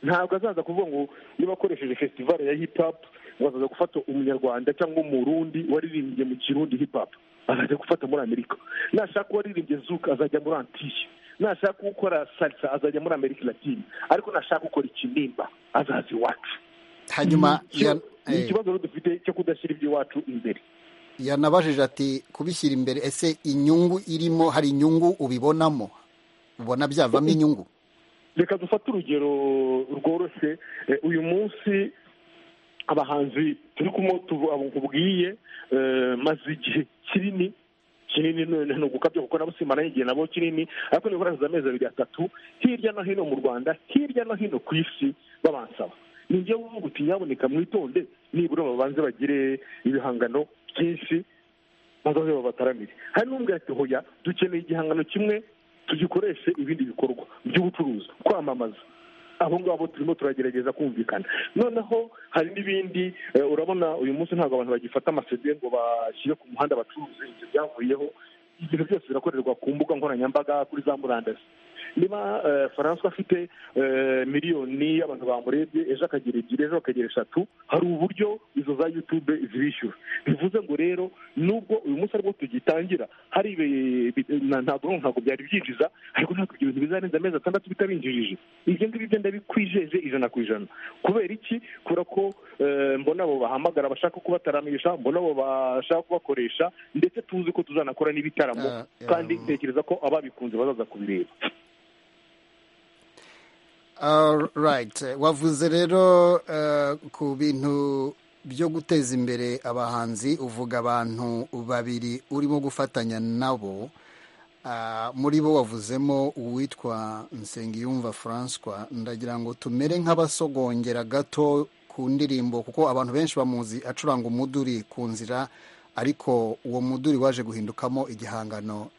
ntabwo azaza kuvuga ngo niba akoresheje fesitivale ya hipapu ngo azaza gufata umunyarwanda cyangwa umurundi waririmbye mu kirundi hipapu azajya gufata muri amerika nashaka uwaririmbye zuka azajya muri antiye nashaka ukora salsa azajya muri amerika latine ariko nashaka ukora ikinimba azaza iwacu hanyuma ni ikibazo rero dufite cyo kudashyira iby'iwacu imbere yanabajije ati kubishyira imbere ese inyungu irimo hari inyungu ubibonamo ubona byavamo inyungu reka dufate urugero rworoshye uyu munsi abahanzi turi kubwiye maze igihe kinini kinini ni ugukabya kuko nabo simana igihe nabo kinini ariko niba urasize amezi abiri atatu hirya no hino mu rwanda hirya no hino ku isi babansaba ni ibyo uvuga uti nyaboneka mwitonde nibura babanze bagire ibihangano byinshi maze babataramire hari n'ubwo ati hoya dukeneye igihangano kimwe tugikoreshe ibindi bikorwa by'ubucuruzi kwamamaza abo ngabo turimo turagerageza kumvikana noneho hari n'ibindi urabona uyu munsi ntabwo abantu bagifata amasede ngo bashyire ku muhanda bacuruze ibyo byavuyeho ibintu byose birakorerwa ku mbuga nkoranyambaga kuri za murandasi niba faransa afite miliyoni y'abantu bamurebye ejo akagira ebyiri ejo akagira eshatu hari uburyo izo za yutube zibishyura bivuze ngo rero nubwo uyu munsi aribwo tugitangira hari ntabwo ntabwo byari byinjiza ariko ntabwo ibyo bintu bizarenza amezi atandatu bitabinjirije ibyo ngibyo byo ndabikwijeje ijana ku ijana kubera iki kubera ko mbona abo bahamagara bashaka kubataramisha mbona abo bashaka kubakoresha ndetse tuzi ko tuzanakora n'ibitaramo kandi ntekereza ko ababikunze bazaza kubireba wavuze rero ku bintu byo guteza imbere abahanzi uvuga abantu babiri urimo gufatanya nabo muri bo wavuzemo uwitwa nsengiyumva François ndagira ngo tumere nk'abasogongera gato ku ndirimbo kuko abantu benshi bamuzi acuranga umuduri ku nzira ariko uwo muduri waje guhindukamo igihangano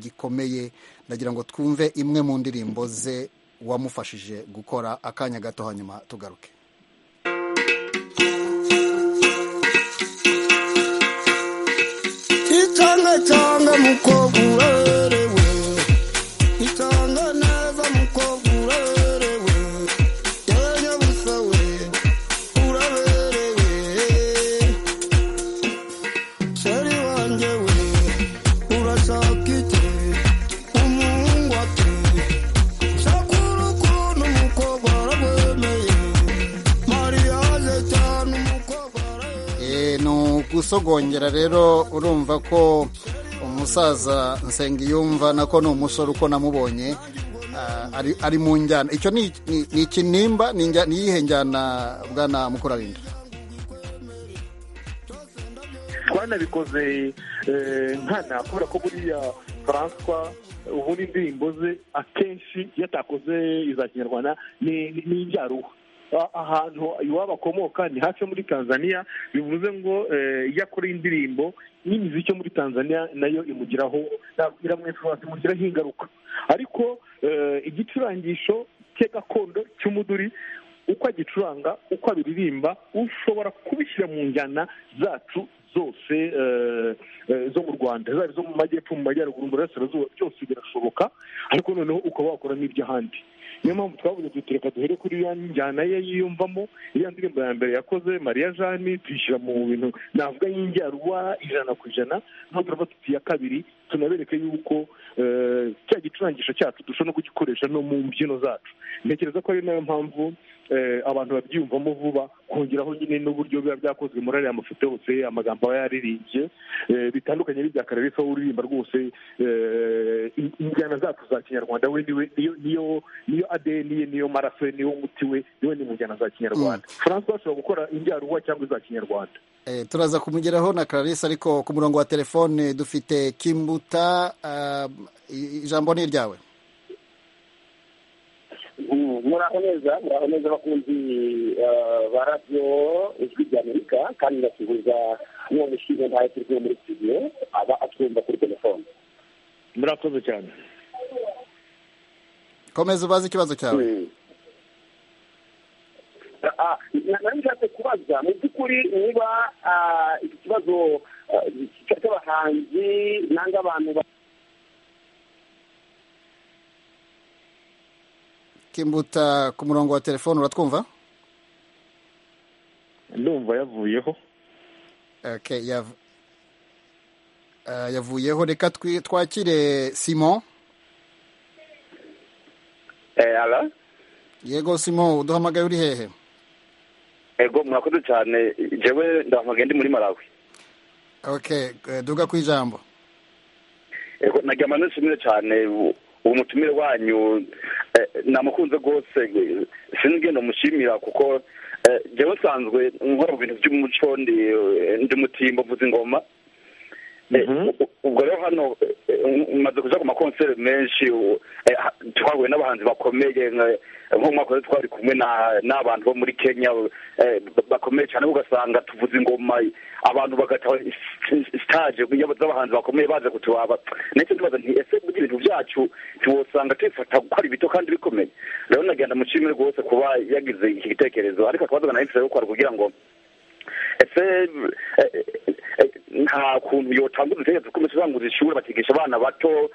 gikomeye ndagira ngo twumve imwe mu ndirimbo ze wamufashije gukora akanya gato hanyuma tugaruke itanga cyanga mukobwa urerewe itanga neza mukobwa urerewe yenya busa we uraberewe sheri wanjye we urashaka iki umuhungu ati shakura ukuntu umukobwa warabwemeye mariyaje cyane umukobwa warabe Eh, ni ugusogongera rero urumva ko umusaza nsengiyumva nako ni umusore uko namubonye ah, ari- ari mu njyana icyo ni ni- ni ikinimba ni injya- ni iyihe njyana bwana mukurarinda twanabikoze eh, nkana kubera ko buriya faranswa ubundi indirimbo ze akenshi iyo atakoze iza kinyarwanda ni ni- ni injaruhu A- ahantu iwabo akomoka ni hafi yo muri tanzania bivuze ngo eh, iyo akora indirimbo n'imiziki yo muri tanzania nayo imugiraho na- iramwifuriza imugiraho ingaruka ariko eh, igicurangisho cye gakondo cy'umuduri uko agicuranga uko abiririmba ushobora kubishyira mu njyana zacu zose eh, eh, zo mu rwanda zaba izo mu majyepfo mu majyaruguru mu burasirazuba byose birashoboka ariko noneho ukaba wakora n'iby'ahandi niyo mpamvu twavuze tuti reka duhere kuri ya njyana ye yiyumvamo iriya ndirimbo ya mbere yakoze mariya jani tuyishyira mu bintu navuga y'injyaruwa ijana ku ijana noneho turava tuti iya kabiri tunabereke yuko eh, cya gicurangisho cyacu dushobora no kugikoresha no mu mbyino zacu ntekereza ko ari nayo mpamvu eh, abantu babyiyumvamo vuba kongeraho nyine n'uburyo biba byakozwe muri ariya mafoto yose amagambo aba yaririmbye eh, bitandukanye n'ibya karere w'uririmba rwose eh, in- injyana imana zacu za kinyarwanda we niwe niyo niyo adeni ye niyo maraso ye niyo muti we niwe ni mu njyana za kinyarwanda francois ashobora gukora injyaruwa cyangwa iza kinyarwanda turaza kumugeraho na clarisse ariko ku murongo wa telefone dufite kimbuta ijambo ni iryawe muraho neza muraho neza abakunzi ba radiyo ijwi ry'amerika kandi ndasuhuza n'uwo mushinga ntayo turi muri studio aba atwumva kuri telefone murakoze cyane komeza ubaze ikibazo cyawe nari nshatse kubaza mu by'ukuri niba iki kibazo cy'abahanzi nanga abantu kimbuta ku murongo wa telefone uratwumva ndumva yavuyeho yavuyeho reka twakire simon yego simon uduhamagaye uri hehe yego murakoze cyane njyewe ndahamagaye ndi muri marawi duga ku ijambo yego nagira amanota cyane ubu mutumire wanyu namukunze rwose sinzi mushimira kuko njyewe nsanzwe nkora mu bintu by'umuco ndi mutimbo mvuze ingoma ubwo rero hano umaze kujya ku makonseri menshi twahuye n'abahanzi bakomeye nk'umwaka wose twari kumwe n'abantu bo muri kenya bakomeye cyane ugasanga tuvuze ingoma abantu bagataha sitaje z'abahanzi bakomeye baje kutuwaba ndetse tubaza nti ese burya ibintu byacu ntiwosanga tubifata gukora ibito kandi bikomeye rero nagenda mushimire rwose kuba yagize iki gitekerezo ariko akabazo nahisemo gukora kugira ngo ese nta kuntu yotanga udutekereza ko bisobanguza ishuri bakigisha abana bato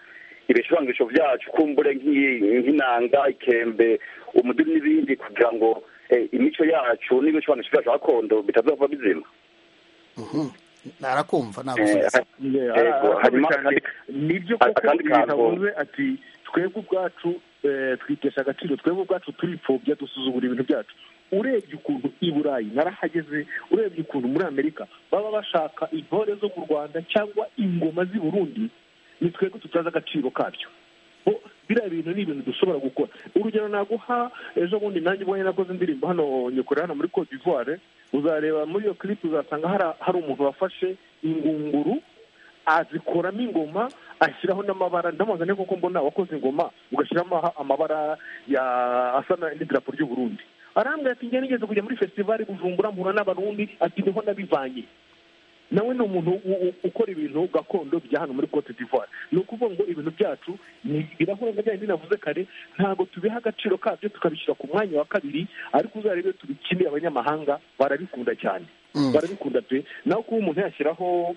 ibisobangurisho byacu kumbure nk'inanga ikembe umuduri n'ibindi kugira ngo imico yacu n'ibisobanusho byacu gakondo bitazava bizima narakumva nibyo koko yavuze ati twebwe ubwacu twitesha agaciro twebwe ubwacu turipfobya dusuzugura ibintu byacu urebye ukuntu i burayi narahageze urebye ukuntu muri amerika baba bashaka intore zo mu rwanda cyangwa ingoma z'i burundi ni twebwe tutazi agaciro kabyo biriya bintu ni ibintu dushobora gukora urugero naguha ejo bundi nanjye ubwo nakoze indirimbo hano nyokorera hano muri cote d'ivoire uzareba muri iyo clip uzasanga hari umuntu wafashe ingunguru azikoramo ingoma ashyiraho n'amabara ndamuzane kuko mbona wakoze ingoma ugashyiramo amabara asa n'idarapo ry'uburundi arambwira ati njye nigeze kujya muri festivali bujumbura mpura n'abarundi ati niho nabivanye nawe ni umuntu ukora ibintu gakondo bya hano muri cote d'ivoire ni ukuvuga ngo ibintu byacu birahura nka byari binavuze kare ntabwo tubiha agaciro kabyo tukabishyira ku mwanya wa kabiri ariko uzarebe tubikeneye abanyamahanga barabikunda cyane barabikunda pe naho kuba umuntu yashyiraho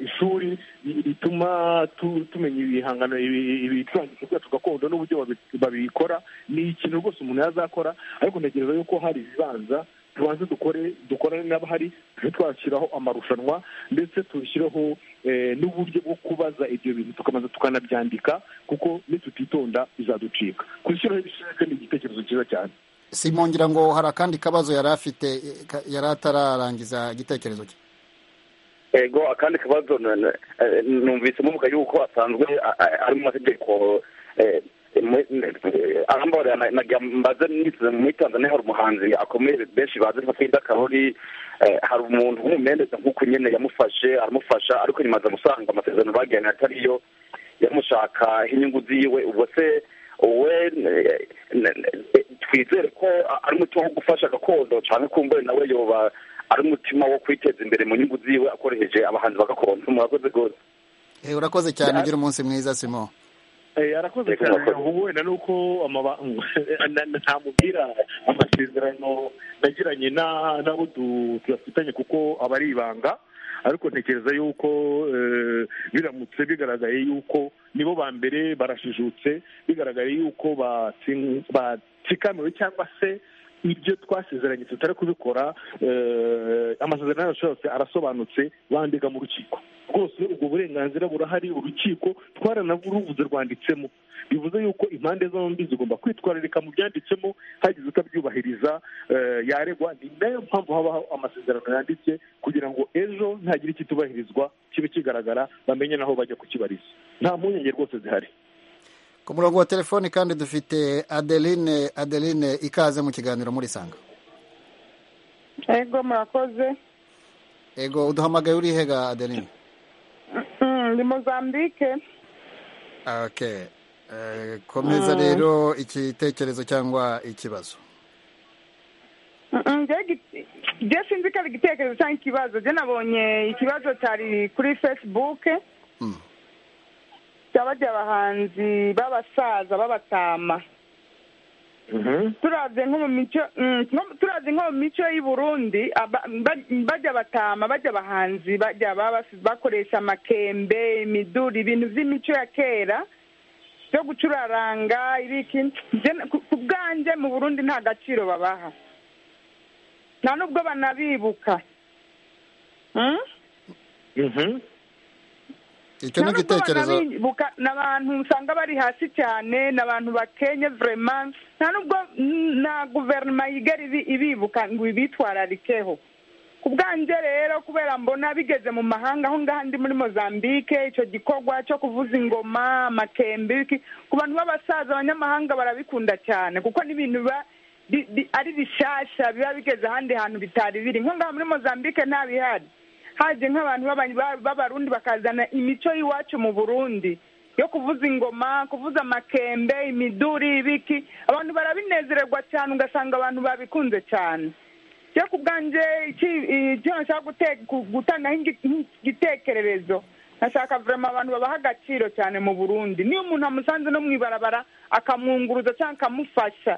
ishuri rituma tumenya ibihangano ibicurangisho byacu gakondo n'uburyo babikora ni ikintu rwose umuntu yazakora ariko ntekereza yuko hari ibibanza tubanze dukore dukorane n'abahari tujye twashyiraho amarushanwa ndetse tushyireho n'uburyo bwo kubaza ibyo bintu tukabanza tukanabyandika kuko nitutitonda bizaducika kuzishyiraho ibishaka ni igitekerezo cyiza cyane simon ngira ngo hari akandi kabazo yari afite yari atararangiza igitekerezo cye ego akandi kabazo numvise mvuga yuko asanzwe ari mu mategeko arambabarira nagira mbaze niteze muri tanzania hari umuhanzi akomeye benshi bazi nka frida karori hari umuntu w'umumeneza nk'uko nyine yamufashe aramufasha ariko nyuma aza gusanga amasezerano bagiranye atariyo yamushaka inyungu ziwe ubwo se we twizere ko ari umuti wo gufasha gakondo cyane kumbure nawe yoba ari umutima wo kwiteza imbere mu nyungu ziwe akoresheje abahanzi ba gakondo murakoze rwose urakoze cyane ugira umunsi mwiza simo arakoze cyane ubu wenda ni uko ntamubwira amasezerano nagiranye n'abo tuyafitanye kuko aba ari ibanga ariko ntekereza yuko biramutse bigaragaye yuko nibo ba mbere barashijutse bigaragaye yuko batsikamiwe cyangwa se ibyo twasezeranye tutari kubikora amasezerano yacu yose arasobanutse bandika mu rukiko rwose ubwo burenganzira burahari urukiko twaranavuze rwanditsemo bivuze yuko impande zombi zigomba kwitwararika mu byanditsemo hagize utabyubahiriza yaregwa ni nayo mpamvu habaho amasezerano yanditse kugira ngo ejo ntagire ikitubahirizwa kibe kigaragara bamenye n'aho bajya kukibariza nta mpungenge rwose zihari ku murongo wa telefoni kandi dufite adeline adeline ikaze mu kiganiro muri sanga ego murakoze ego uduhamagaye uri hega adeline ni mozambike oke komeza rero igitekerezo cyangwa ikibazo njye sinzi ko ari igitekerezo cyangwa ikibazo njye nabonye ikibazo cyari kuri fesibuke cyabajya abahanzi b'abasaza b'abatama turaze nko mu mico turaze nko mu mico y'i burundi bajya batama bajya abahanzi bajya bakoresha amakembe imiduri ibintu by'imico ya kera byo gucuraranga ibiki ku bwanjye mu burundi nta gaciro babaha nta nubwo banabibuka icyo ni igitekerezo ni abantu usanga bari hasi cyane ni abantu bakenye vurema nta nubwo na guverinoma yigera ibibuka ngo ibitwararikeho ku bwanjye rero kubera mbona bigeze mu mahanga aho ngaho ndi muri mozambike icyo gikorwa cyo kuvuza ingoma amakembe ku bantu b'abasaza abanyamahanga barabikunda cyane kuko n'ibintu biba ari bishyashya biba bigeze ahandi hantu bitari biri nko ngaho muri mozambike ntabihari haje nk'abantu b'abarundi bakazana imico y'iwacu mu burundi yo kuvuza ingoma kuvuza amakembe imiduri ibiki abantu barabinezererwa cyane ugasanga abantu babikunze cyane cyo ku bwanjye icyo nashaka gutangaho igitekererezo nashaka vurema abantu babaha agaciro cyane mu burundi niyo umuntu amusanze no mu ibarabara akamwunguruza cyangwa akamufasha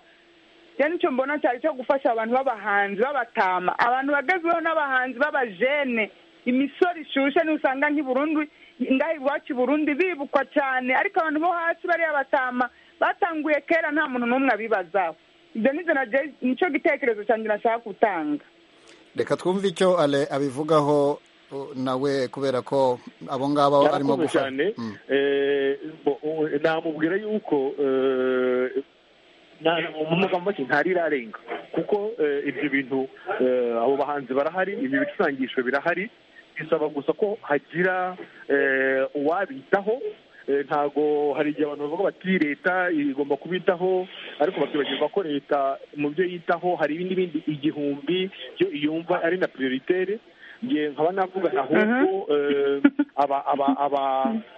cyane icyo mbona cyari cyo gufasha abantu b'abahanzi b'abatama abantu bagezweho n'abahanzi b'abajene imisoro ishushe ntusanga nk'iburundi ngaho iwacu i burundi bibukwa cyane ariko abantu bo hasi bariya batama batanguye kera nta muntu n'umwe abibazaho ibyo nibyo nicyo gitekerezo cyanjye nashaka gutanga reka twumve icyo ale abivugaho nawe kubera ko abo ngabo arimo gufasha namubwira yuko mu magambo make ntarirarenga kuko ibyo bintu abo bahanzi barahari ibi bicurangisho birahari bisaba gusa ko hagira uwabitaho ntabwo hari igihe abantu bavuga bati leta igomba kubitaho ariko bakibagirwa ko leta mu byo yitaho hari n'ibindi igihumbi byo yumva ari na prioritere nkaba navuga ahubwo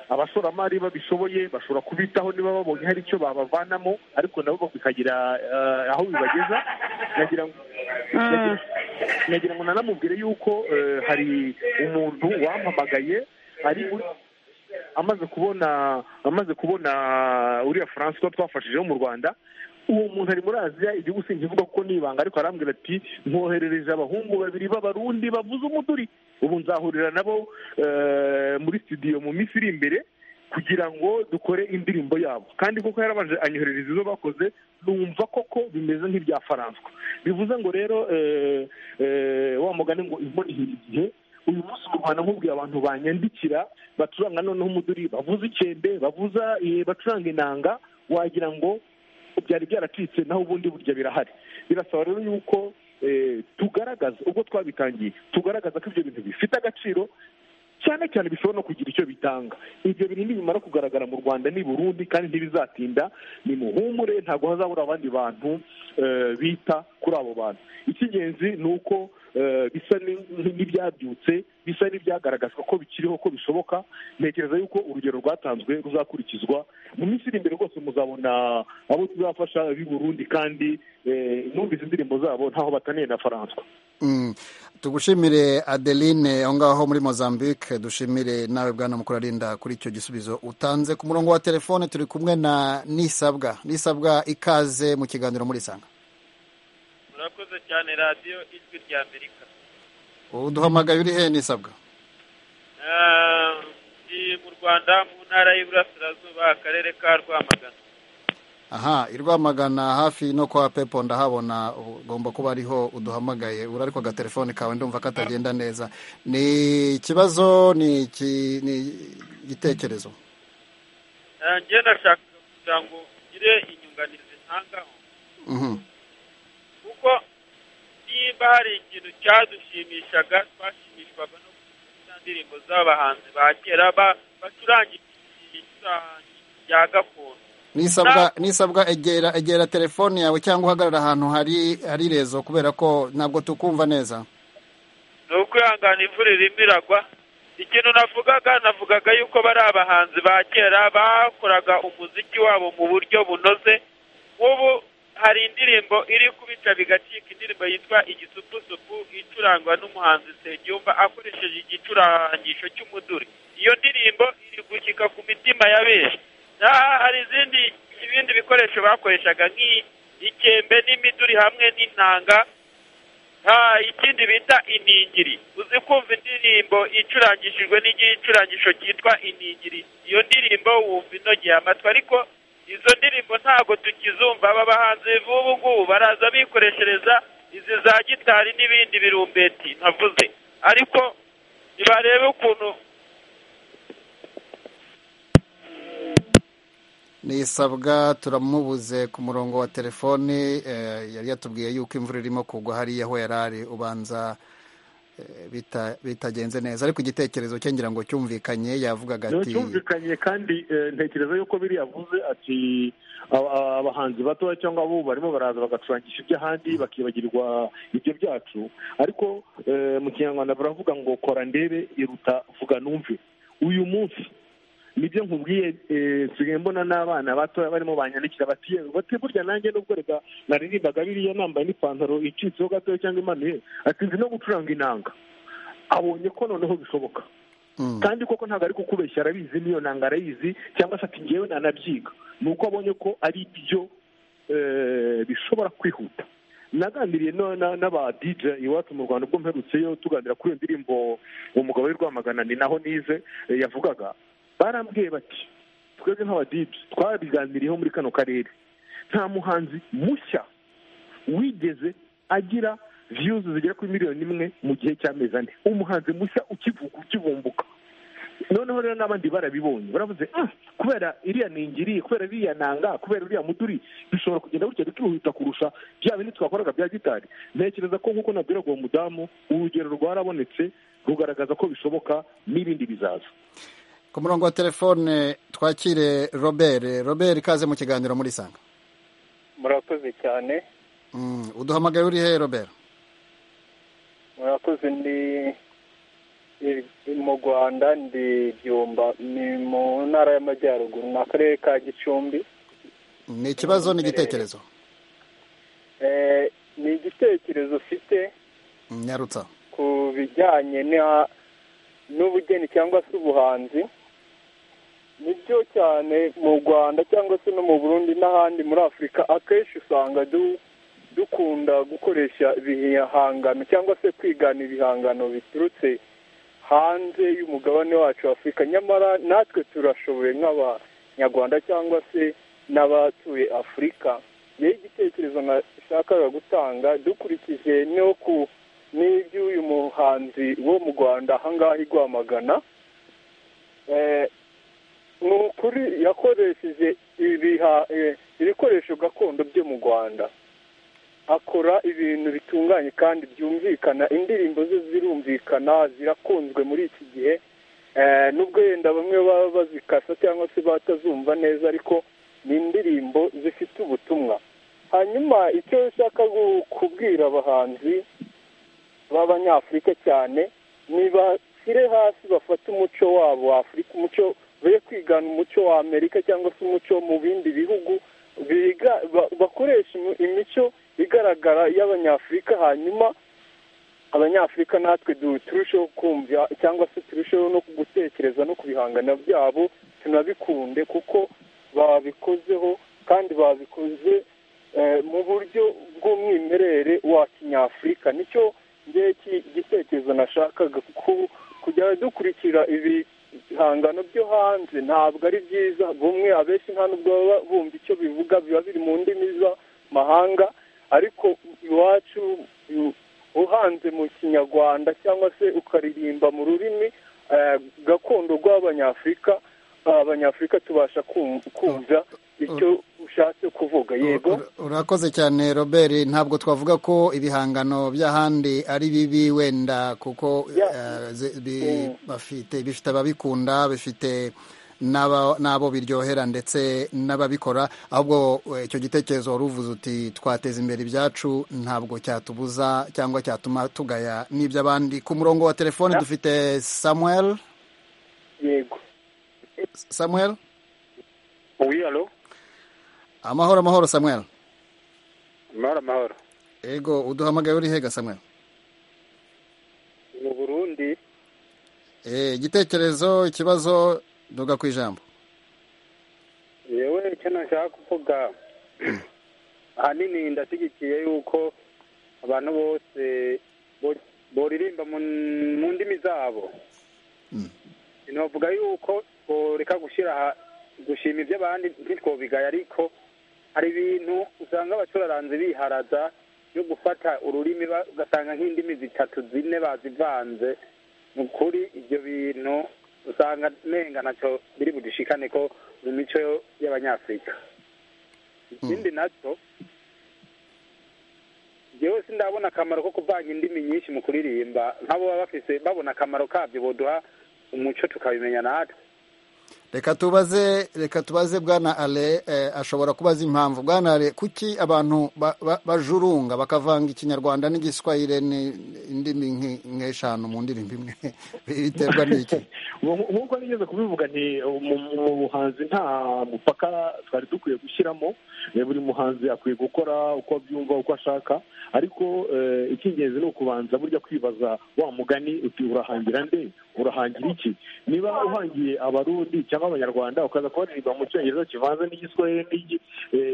abashoramari babishoboye bashobora kubitaho niba babonye hari icyo babavanamo ariko nabo bikagira aho bibageza nagira ngo nanamubwire yuko hari umuntu wampamagaye ari amaze kubona amaze kubona uriya francois twafashije wo mu rwanda uwo muntu ari muri aziya igihugu sinkivuga kuko ni ibanga ariko arambwira ati nkoherereje abahungu babiri b'abarundi bavuze umuduri ubu nzahurira nabo muri studio mu minsi iri imbere kugira ngo dukore indirimbo yabo kandi koko yarabanje anyoherereza izo bakoze numva koko bimeze nk'ibya faranswa bivuze ngo rero wa mugani ngo imboneye igihe uyu munsi mu rwanda nkubwiye abantu banyandikira bacuranga noneho umuduri bavuza icyembe bavuza bacuranga inanga wagira ngo byari byaracitse naho ubundi burya birahari birasaba rero yuko tugaragaza ubwo twabitangiye tugaragaza ko ibyo bintu bifite agaciro cyane cyane bishobora no kugira icyo bitanga ibyo bintu nibimara kugaragara mu rwanda ni burundi kandi ntibizatinda ni muhumure ntabwo hazabura abandi bantu bita kuri abo bantu icy'ingenzi ni uko bisa n'ibyabyutse bisa n'ibyagaragazwa ko bikiriho ko bishoboka ntekereza yuko urugero rwatanzwe ruzakurikizwa mu minsi iri imbere rwose muzabona abo tuzafasha b'i burundi kandi numvise indirimbo zabo ntaho bataniye na faranswa tugushimire adeline aho ngaho muri mozambique dushimire nawe bwana mukuru arinda kuri icyo gisubizo utanze ku murongo wa telefone turi kumwe na nisabwa nisabwa ikaze mu kiganiro muri sanga murakoze cyane radiyo ijwi rya amerika uduhamagaye uri he nisabwa ni mu rwanda mu ntara y'iburasirazuba akarere ka rwamagana aha i rwamagana hafi no kwa pepo ndahabona ugomba kuba ariho uduhamagaye uri ariko agatelefone kawe ndumva katagenda neza ni ikibazo ni igitekerezo njye ndashaka kugira ngo ugire inyunganizi ntangaho kuko niba hari ikintu cyadushimishaga twashimishwaga no kugira indirimbo z'abahanzi ba kera bacuranga isaha rya gakondo nisabwa egera egera telefone yawe cyangwa uhagarara ahantu hari hari rezo kubera ko ntabwo tukumva neza ni ukwihangana imvura irimo iragwa ikintu navugaga navugaga yuko bari abahanzi ba kera bakoraga umuziki wabo mu buryo bunoze ubu hari indirimbo iri kubica bigacika indirimbo yitwa igisupusupu icurangwa n'umuhanzi Nsengiyumva akoresheje igicurangisho cy'umuduri iyo ndirimbo iri gushyika ku mitima ya benshi hari izindi ibindi bikoresho bakoreshaga nk'ikembe n'imiduri hamwe n'intanga ikindi bita iningiri uzi kumva indirimbo icurangishijwe n'igicurangisho cyitwa iningiri iyo ndirimbo wumva inogeye amatwi ariko izo ndirimbo ntabwo tukizumva aba bahanzi b'ubu ngubu baraza bikoreshereza izi za gitari n'ibindi birumbeti ntavuze ariko ntibarebe ukuntu nisabwa turamubuze ku murongo wa telefoni yari yatubwiye yuko imvura irimo kugwa hariya aho yari ari ubanza bitagenze neza ariko igitekerezo cye ngira ngo cyumvikanye yavugaga ati cyumvikanye kandi ntekereza yuko biriya avuze ati abahanzi batoya cyangwa abo barimo baraza bagacurangisha iby'ahandi bakibagirwa ibyo byacu ariko mu kinyarwanda baravuga ngo kora ndebe iruta vuga numve uyu munsi nibyo nkubwiye nsigaye mbona n'abana batoya barimo banyandikira bati bati burya nanjye nubwo reka naririmbaga biriya nambaye n'ipantaro icitseho gatoya cyangwa imanuye atinze no gucuranga inanga abonye ko noneho bishoboka kandi koko ntabwo ari kukubeshya arabizi n'iyo nanga arayizi cyangwa se ati ngewe nanabyiga ni uko abonye ko ari byo bishobora kwihuta naganiriye n'aba dj iwacu mu rwanda ubwo mperutseyo tuganira kuri iyo ndirimbo umugabo w'i rwamagana ni naho nize yavugaga barambwiye bati twebwe nk'abadibu twabiganiriyeho muri kano karere nta muhanzi mushya wigeze agira viyuzi zigera kuri miliyoni imwe mu gihe cy'amezi ane umuhanzi mushya ukivuka ukivumbuka noneho rero n'abandi barabibonye baravuze kubera iriya ningiri kubera iriya nanga kubera uriya muduri bishobora kugenda gutya bikihuta kurusha bya bindi twakoraga bya gitari ntekereza ko nk'uko nabwiraga uwo mudamu urugero rwarabonetse rugaragaza ko bishoboka n'ibindi bizaza ku murongo wa telefone twakire robert robert ikaze mu kiganiro muri sanga murakoze cyane uduhamagaye uri he robert murakoze ndi mu rwanda ndi byumba ni mu ntara y'amajyaruguru ni akarere ka gicumbi ni ikibazo ni igitekerezo ni igitekerezo ufite nyarutsa ku bijyanye n'ubugeni cyangwa se ubuhanzi nibyo cyane mu rwanda cyangwa se no mu burundi n'ahandi muri afurika akenshi usanga dukunda gukoresha ibihangano cyangwa se kwigana ibihangano biturutse hanze y'umugabane wacu wa afurika nyamara natwe turashoboye nk'abanyarwanda cyangwa se n'abatuye afurika yewe igitekerezo nashakaga gutanga dukurikije no ku n'iby'uyu muhanzi wo mu rwanda ahangaha igwamagana ni ukuri yakoresheje ibikoresho gakondo byo mu rwanda akora ibintu bitunganye kandi byumvikana indirimbo ze zirumvikana zirakunzwe muri iki gihe nubwo yenda bamwe baba bazikasa cyangwa se batazumva neza ariko ni indirimbo zifite ubutumwa hanyuma icyo ushaka kubwira abahanzi b'abanyafurika cyane ntibashyire hasi bafate umuco wabo w'afurika umuco be kwigana umuco wa amerika cyangwa se umuco mu bindi bihugu bakoresha imico igaragara y'abanyafurika hanyuma abanyafurika natwe turusheho kumva cyangwa se turusheho no gutekereza no ku bihangano byabo tunabikunde kuko babikozeho kandi babikoze mu buryo bw'umwimerere wa kinyafurika nicyo iki gitekerezo nashakaga kujya dukurikira ibihangano byo hanze ntabwo ari byiza bumwe abenshi nta nubwo baba bumva icyo bivuga biba biri mu ndimi z'amahanga ariko iwacu uhanze mu kinyarwanda cyangwa se ukaririmba mu rurimi gakondo rw'abanyafurika abanyafurika tubasha kumva icyo ushatse kuvuga yego urakoze cyane robert ntabwo twavuga ko ibihangano by'ahandi ari bibi wenda kuko bifite ababikunda bifite n'abo biryohera ndetse n'ababikora ahubwo icyo gitekerezo wari uvuze uti twateza imbere ibyacu ntabwo cyatubuza cyangwa cyatuma tugaya n'iby'abandi ku murongo wa telefone dufite samuel yego samuel wiyalo amahoro amahoro samuel amahoro amahoro yego uduhamagaye uri hega samuel mu burundi igitekerezo ikibazo duga ku ijambo yewe icyo nashaka kuvuga ahanini ndashyigikiye yuko abantu bose boririmba mu ndimi zabo navuga yuko boreka gushyira gushima iby'abandi ntitwobigaye ariko hari ibintu usanga abacuraranzi biharaza yo gufata ururimi ugasanga nk'indimi zitatu zine bazivanze ni ukuri ibyo bintu usanga nenga nacyo biri budishikane ko mu mico y'abanyafurika ikindi nacyo njyewe sindabona akamaro ko kuvanga indimi nyinshi mu kuririmba nk'abo baba bafise babona akamaro kabyo boduha umuco tukabimenya natwe reka tubaze reka tubaze bwana ale ashobora kubaza impamvu bwana ale kuki abantu bajurunga bakavanga ikinyarwanda n'igiswahire n'indimi nk'eshanu mu ndirimbo imwe biterwa n'iki nk'uko nigeze kubivuga ni mu buhanzi nta mupaka twari dukwiye gushyiramo buri muhanzi akwiye gukora uko abyumva uko ashaka ariko icy'ingenzi ni ukubanza burya kwibaza wa mugani uti urahangira nde urahangira iki niba uhangiye abarundi cyangwa abanyarwanda ukaza kubaririmba mu cyongereza kivanze n'igiswahili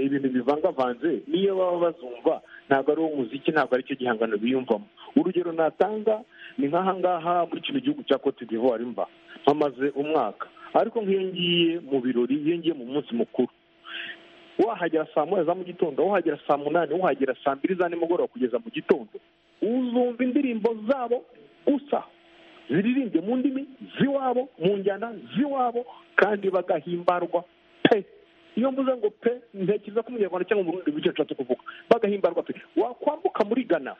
ibintu bivangavanze niyo baba bazumva ntabwo ari muziki ntabwo ari cyo gihangano biyumvamo urugero natanga ni nk'aha ngaha muri kino gihugu cya cote d'ivoire mba mpamaze umwaka ariko nk'iyo ngiye mu birori iyo ngiye mu munsi mukuru wahagera saa moya za mu gitondo wahagera saa munani wahagera saa mbiri za nimugoroba kugeza mu gitondo uzumva indirimbo zabo gusa ziririmbye mu ndimi z'iwabo mu njyana z'iwabo kandi bagahimbarwa pe iyo mvuze ngo pe ntekereza ko umunyarwanda cyangwa umurundi bityo nshatse kuvuga bagahimbarwa pe wakwambuka muri gana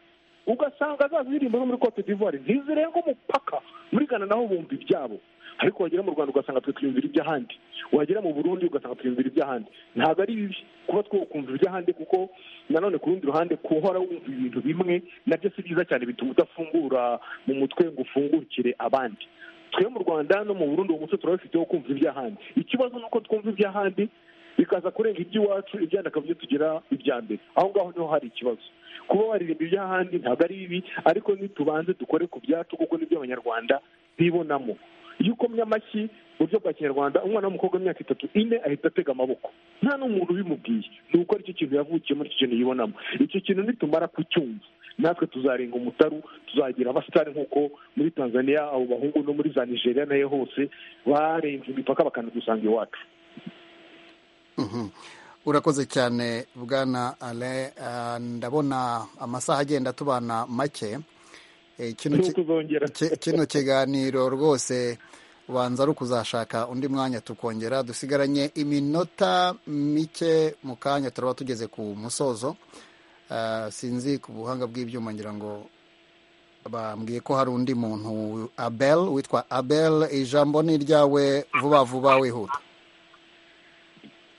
ugasanga za ziririmbo zo muri cote d'ivoire ntizirenga umupaka muri gana naho bumva ibyabo ariko wagera mu rwanda ugasanga twe twiyumvira iby'ahandi wagera mu burundi ugasanga twiyumvira iby'ahandi ntabwo ari bibi kuba twumva iby'ahandi kuko nanone ku rundi ruhande kuhora wumva ibintu bimwe nabyo si byiza cyane bituma udafungura mu mutwe ngo ufungukire abandi twe mu rwanda no mu burundi uwo muco turabifiteho kumva iby'ahandi ikibazo ni uko twumva iby'ahandi bikaza kurenga iby'iwacu ibyandi akabyo tugira ibya mbere aho ngaho niho hari ikibazo kuba waririmba iby'ahandi ntabwo ari bibi ariko ntitubanze dukore ku byacu kuko nibyo abanyarwanda bibonamo iyo ukomye amashyi mu buryo bwa kinyarwanda umwana w'umukobwa w'imyaka itatu ine ahita atega amaboko nta n'umuntu ubimubwiye ni uko aricyo kintu yavukiye muri icyo kintu yibonamo icyo kintu nitumara kucyumva natwe tuzarenga umutaru tuzagira abasitari nk'uko muri tanzania abo bahungu no muri za nigeria nayo hose barenze imipaka bakanadusanga iwacu urakoze cyane bwana ale ndabona amasaha agenda atubana make kino kiganiro rwose ubanza ari ukuzashaka undi mwanya tukongera dusigaranye iminota mike mu kanya turaba tugeze ku musozo sinzi ku buhanga bw'ibyuma ngira ngo bambwiye ko hari undi muntu abel witwa abel ijambo ni iryawe vuba vuba wihuta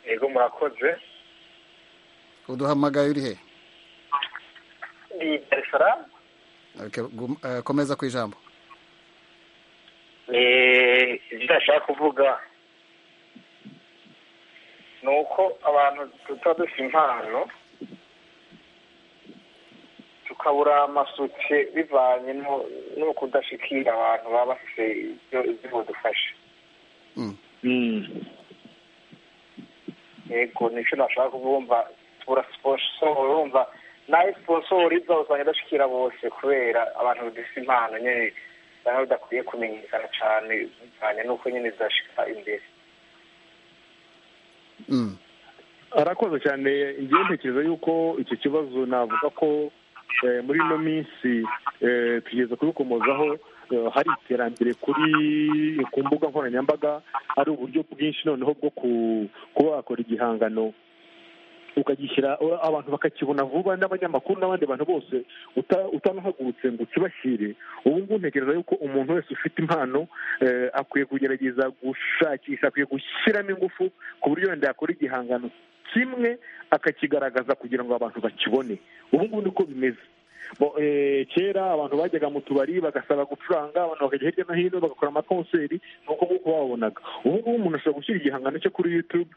yego murakoze uduhamagaye uri he ni darisaramu komeza ku ijambo ibyo ndashaka kuvuga ni uko abantu tuba dusa impano tukabura amasuke bivanye no kudashikira abantu baba bafite ibyo badufasha yego nicyo nashaka kubumva tubura siporo urumva nayo siposoro iza usanga idashikira bose kubera abantu badafite impano nyine usanga bidakwiye kumenyekana cyane bivanye n'uko nyine zidashika imbere arakoze cyane igihe ntekereza yuko icyo kibazo navuga ko muri ino minsi tugeze kubikomozaho hari iterambere kuri ku mbuga nkoranyambaga hari uburyo bwinshi noneho bwo kuba wakora igihangano ukagishyira abantu bakakibona vuba n'abanyamakuru n'abandi bantu bose utanahagurutse ngo ukibashyire ubu ngubu ntekereza yuko umuntu wese ufite impano akwiye kugerageza gushakisha akwiye gushyiramo ingufu ku buryo wenda yakora igihangano kimwe akakigaragaza kugira ngo abantu bakibone ubu ngubu niko bimeze kera abantu bajyaga mu tubari bagasaba gucuranga abantu bakajya hirya no hino bagakora amakonseri ni uko nguko babonaga ubu ngubu umuntu ashobora gushyira igihangano cye kuri yutube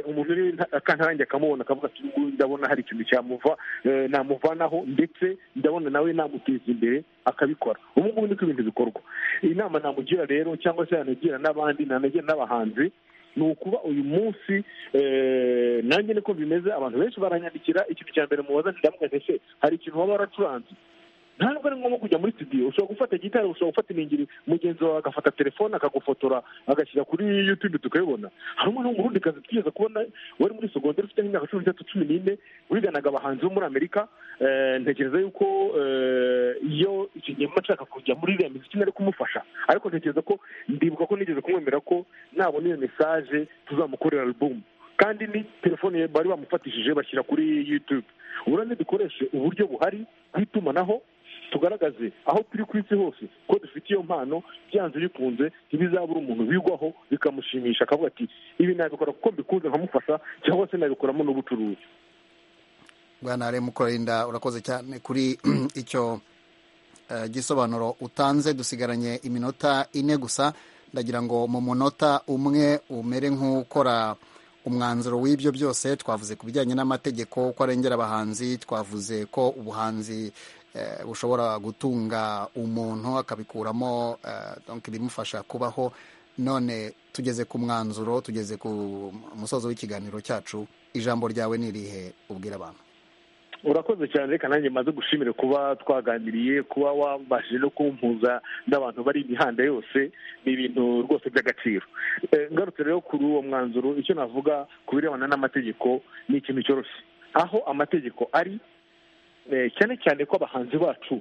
umuntu uri akantange akamubona akavuga ati ngubu ndabona hari ikintu cyamuva namuvanaho ndetse ndabona nawe namuteza imbere akabikora ubu ngubu niko ibintu bikorwa inama namugira rero cyangwa se yanagira n'abandi nanagira n'abahanzi ni ukuba uyu munsi nanjye niko bimeze abantu benshi baranyandikira ikintu cya mbere mubaza ndamugaze se hari ikintu waba waracuranze ntabwo ari ngombwa kujya muri studio ushobora gufata gitari ushobora gufata iningiri mugenzi wawe agafata telefone akagufotora agashyira kuri yutube tukabibona hari umwana w'umurundikazi twigeze kubona wari muri sogonderi ufite nk'imyaka cumi n'itatu cumi n'ine wiganaga abahanzi bo muri amerika ntekereza yuko iyo icyo gihe mba nshaka kujya muri iriya miziki nari kumufasha ariko ntekereza ko ndibuka ko nigeze kumwemera ko nabona iyo mesaje tuzamukorera alubumu kandi ni telefone bari bamufatishije bashyira kuri yutube uburambe dukoreshe uburyo buhari bw'itumanaho tugaragaze aho turi ku isi hose ko dufite iyo mpano byanze bikunze ntibizabura umuntu bigwaho bikamushimisha akavuga ati ibi nabikora kuko mbikunze nkamufasha cyangwa se nabikoramo n'ubucuruzi bwana mukorinda urakoze cyane kuri icyo gisobanuro utanze dusigaranye iminota ine gusa ndagira ngo mu munota umwe umere nk'ukora umwanzuro w'ibyo byose twavuze ku bijyanye n'amategeko ko arengera abahanzi twavuze ko ubuhanzi bushobora gutunga umuntu akabikuramo ibimufasha kubaho none tugeze ku mwanzuro tugeze ku musozo w'ikiganiro cyacu ijambo ryawe ni irihe ubwira abantu urakoze cyane reka nanjye maze gushimire kuba twaganiriye kuba wabashije no kumpuza n'abantu bari imihanda yose ni ibintu rwose by'agaciro ngarutse rero kuri uwo mwanzuro icyo navuga ku birebana n'amategeko ni ikintu cyoroshye aho amategeko ari cyane cyane ko abahanzi bacu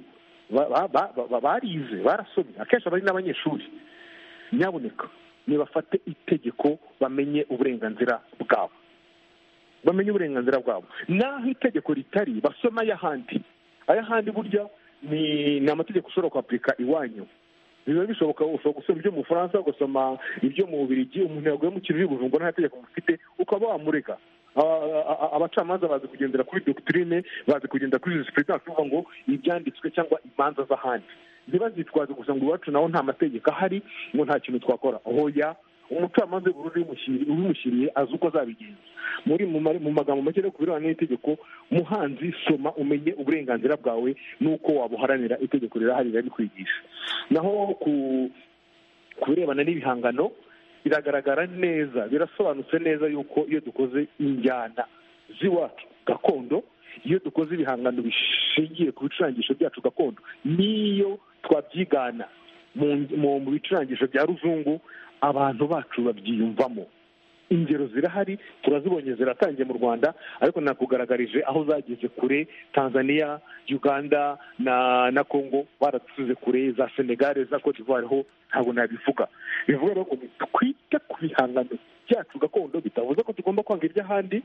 barize barasomye akenshi bari n'abanyeshuri nyaboneka ntibafate itegeko bamenye uburenganzira bwabo bamenye uburenganzira bwabo naho itegeko ritari basoma ay'ahandi ay'ahandi burya ni amategeko ushobora kwapurika iwanyu biba bishoboka ushobora gusoma ibyo mu bufaransa ugasoma ibyo mu bubirigi umuntu yaguye mu kintu y'ubujumbu nta tegeko mufite ukaba wamurega abacamanza bazi kugendera kuri dogitirine bazi kugendera kuri jisipulitansi kuvuga ngo ibyanditswe cyangwa imanza z'ahandi ntibazitwaze gusa ngo iwacu naho nta mategeko ahari ngo nta kintu twakora hoya umucamanza w'ubururu ubimushyiriye azi uko azabigenza muri mu magambo make no ku birebana n'itegeko muhanzi soma umenye uburenganzira bwawe n'uko wabuharanira itegeko rirahari rikwigisha naho ku birebana n'ibihangano biragaragara neza birasobanutse neza yuko iyo dukoze injyana z'iwacu gakondo iyo dukoze ibihangano bishingiye ku bicurangisho byacu gakondo n'iyo twabyigana mu bicurangisho bya ruzungu abantu bacu babyiyumvamo ingero zirahari turazibonye ziratangiye mu rwanda ariko nakugaragarije aho zageze kure tanzania uganda na na congo baradusize kure za senegare za cote d'ivoire ho ntabwo nabivuga bivuga rero ngo twite ku bihangano byacu gakondo bitavuze ko tugomba kwanga iby'ahandi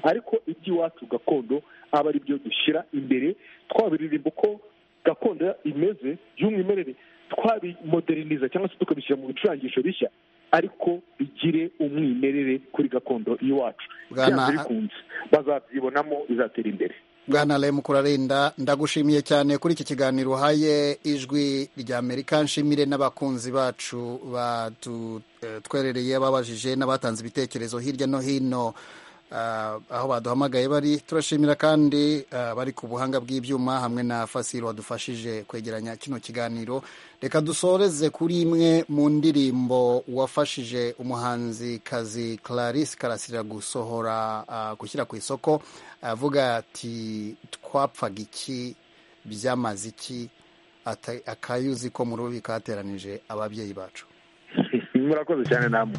ariko iby'iwacu gakondo aba ari byo dushyira imbere twabiririmba uko gakondo imeze y'umwimerere twabimoderiniza cyangwa se tukabishyira mu bicurangisho bishya ariko bigire umwimerere kuri gakondo iwacu byanze bikunze bazabyibonamo bizatera imbere bwana remu kurarinda ndagushimiye cyane kuri iki kiganiro uhaye ijwi rya amerika nshimire n'abakunzi bacu batwerereye babajije n'abatanze ibitekerezo hirya no hino aho baduhamagaye bari turashimira kandi bari ku buhanga bw'ibyuma hamwe na fasiro wadufashije kwegeranya kino kiganiro reka dusoreze kuri imwe mu ndirimbo wafashije umuhanzikazi Clarisse karasira gusohora gushyira ku isoko avuga ati twapfaga iki byamaze iki akayuzi ko mu rubi kateranije ababyeyi bacu murakoze cyane namwe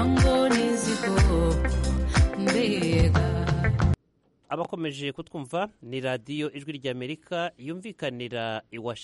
ngo n'izigo mbega abakomeje kutwumva ni radiyo ijwi ry'amerika yumvikanira i washington